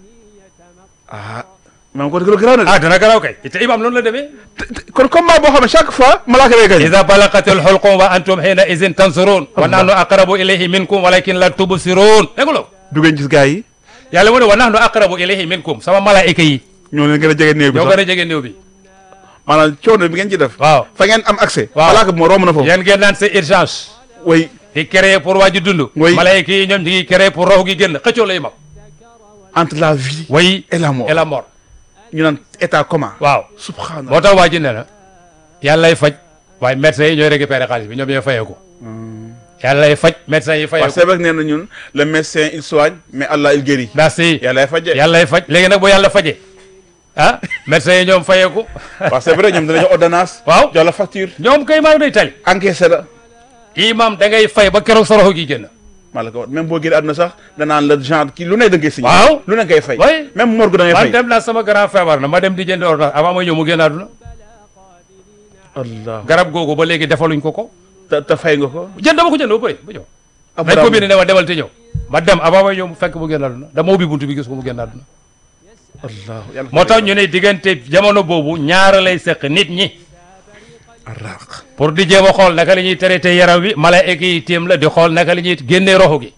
ah maanaam kon garaaw na de ah dana garaaw kay te imam noonu la demee kon combat boo xam ne chaque fois malaaka lay gañ ida balaqatil xulqum wa antum xiina izin tansurun wa nahnu aqrabu ilayhi minkum walakin la tubsirun dégg nga du ngeen gis gars yi yàlla mu ne wa nahnu aqrabu ilayhi minkum sama malaayika yi ñoo leen gën a jege néew bi ñoo sax gën a jege néew bi maanaam coono bi ngeen ci def waaw fa ngeen am accès Waaw. malaaka bi moo romb na foofu yéen ngeen naan c'est urgence way di créer pour waa ji dund Oui. malaayika yi ñoom ñu ngi créer pour rox gi génn xëccoo lay mag entre la vie way et la mort et la mort ñu naan état commun waaw subhanallah moo tax waa ji ne na yàlla lay faj waaye médecins yi ñooy récupérer xaalis bi ñoom ñooy fayee ko yàlla lay faj médecins yi fayee parce ko que c'est vrai que nee na ñun le médecin il soigne mais Allah il guérit merci yàlla faje yàlla lay faj léegi nag bu yàlla fajee ah médecins yi ñoom fayee ko waaw c'est vrai ñoom danañu ordonnance waaw jox la facture ñoom kay maa day tali encaissé la imam da ngay fay ba keroog sa roxo gi génn maa la ko wax même boo génnee àdduna sax danaan la genre kii lu ne da ngay signé waaw lu ne ngay fay oui même morgue da ngay man fay dem naa sama grand feebar na ma dem di jënd ordonnance avant ma ñëw mu génn àdduna allah garab googu ba léegi defaluñ ko ko te te fay nga ko jënd dama ko jënd ba pare ba ñëw dañ ko Abraham bind ne ma demal te ñëw ma dem avant may ñëw mu fekk mu génn àdduna dama ubbi buntu bi gis ko mu génn àdduna allah yàlla moo tax ñu ne diggante jamono boobu ñaara lay seq nit ñi araq pour di jéem a xool naka la ñuy traité yaram wi malaayika yi téem la di xool naka la ñuy génnee roxo gi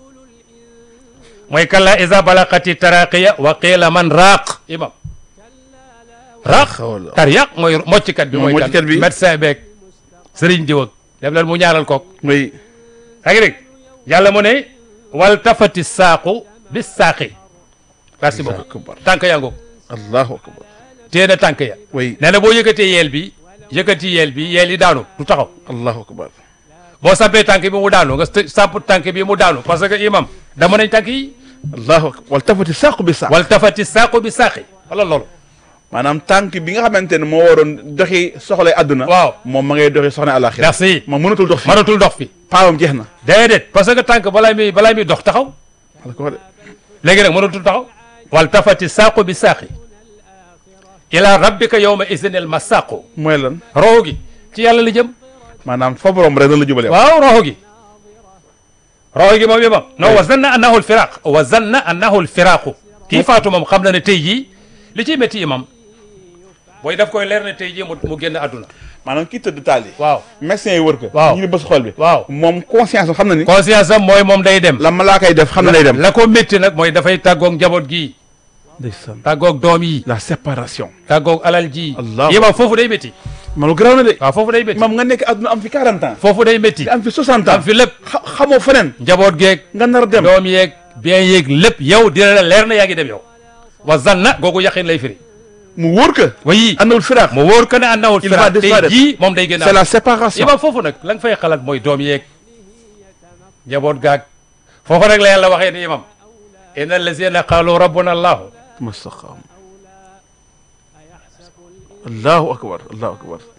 mooy kalla isa balaqati taraqiya wa qiila man raaq imam raaq xawla tar yàq mooy mocckat bi Mooy mooy mocckat kan bi. médecin beeg sëriñ diw ak def leen mu ñaanal kook muy yaa ngi dégg yàlla mu ne wal tafati saaqu bis saaqi merci allahu beaucoup akbar tànk yaa ngoog allahu akbar téye na tànk ya oui nee na boo yëkkatee yeel bi yëkkati yeel bi yeel yi daanu du taxaw allahu akbar boo sampee tànk bi mu daanu nga st- samp tànk bi mu daanu parce que imam dama nañ tànk yi allahu akbar wal tafati saqu bi saq wal tafati saaqu bi saaqi wala loolu maanaam tànk bi nga xamante ne moo waroon doxi soxlay àdduna waaw moom ma ngay doxi soxna àlaxira merci moom mënatul dox fi mënatul dox fi paawam jeex na déedéet parce que tànk balaa muy balaa muy dox taxaw wala ko wax de léegi nag mënatul taxaw wal tafati saaqu bi saaqi ila rabbika yawma isinil masaqu mooy lan roxo gi ci yàlla la jëm maanaam fa borom rek na la jubale waaw roxo gi roxo gi moom imam non wa zanna annahu alfiraq wa zanna annahu alfiraqu kii faatu moom xam na ne tey jii li ciy métti imam booy daf koy leer ne tey jii mu mu génn àdduna maanaam kii tëdd taal yi waaw médecin yi wër ko Waaw. ñu ngi bës xol bi waaw moom conscience am xam na ni conscience am mooy moom day dem la malaaka yi def xam na lay dem la ko métti nag mooy dafay tàggoog njaboot gii ndeysaan tàggoog doom yi la séparation tàggoog alal ji Allah. imam foofu day métti man lu garaaw na de waaw foofu day métti moom nga nekk àdduna am fi 40 ans foofu day métti nga am fi 60 am ans fi lépp xa- xamoo feneen njaboot geeg nga nar a dem doom yeeg bien yeeg lépp yow dina la leer na yaa ngi dem yow wa zanna googu yaqin lay firi mu wóor que oui annawul firaax mu wóor que ne àndawul Il va firaat tey disparaître. jii moom day gën c'est a la séparation imam foofu nag la nga fay xalaat mooy doom yeeg njaboot gaag foofu rek la yàlla waxee ni imam inna allazina qaalu rabbuna allahu mustaqam allahu akbar allahu akbar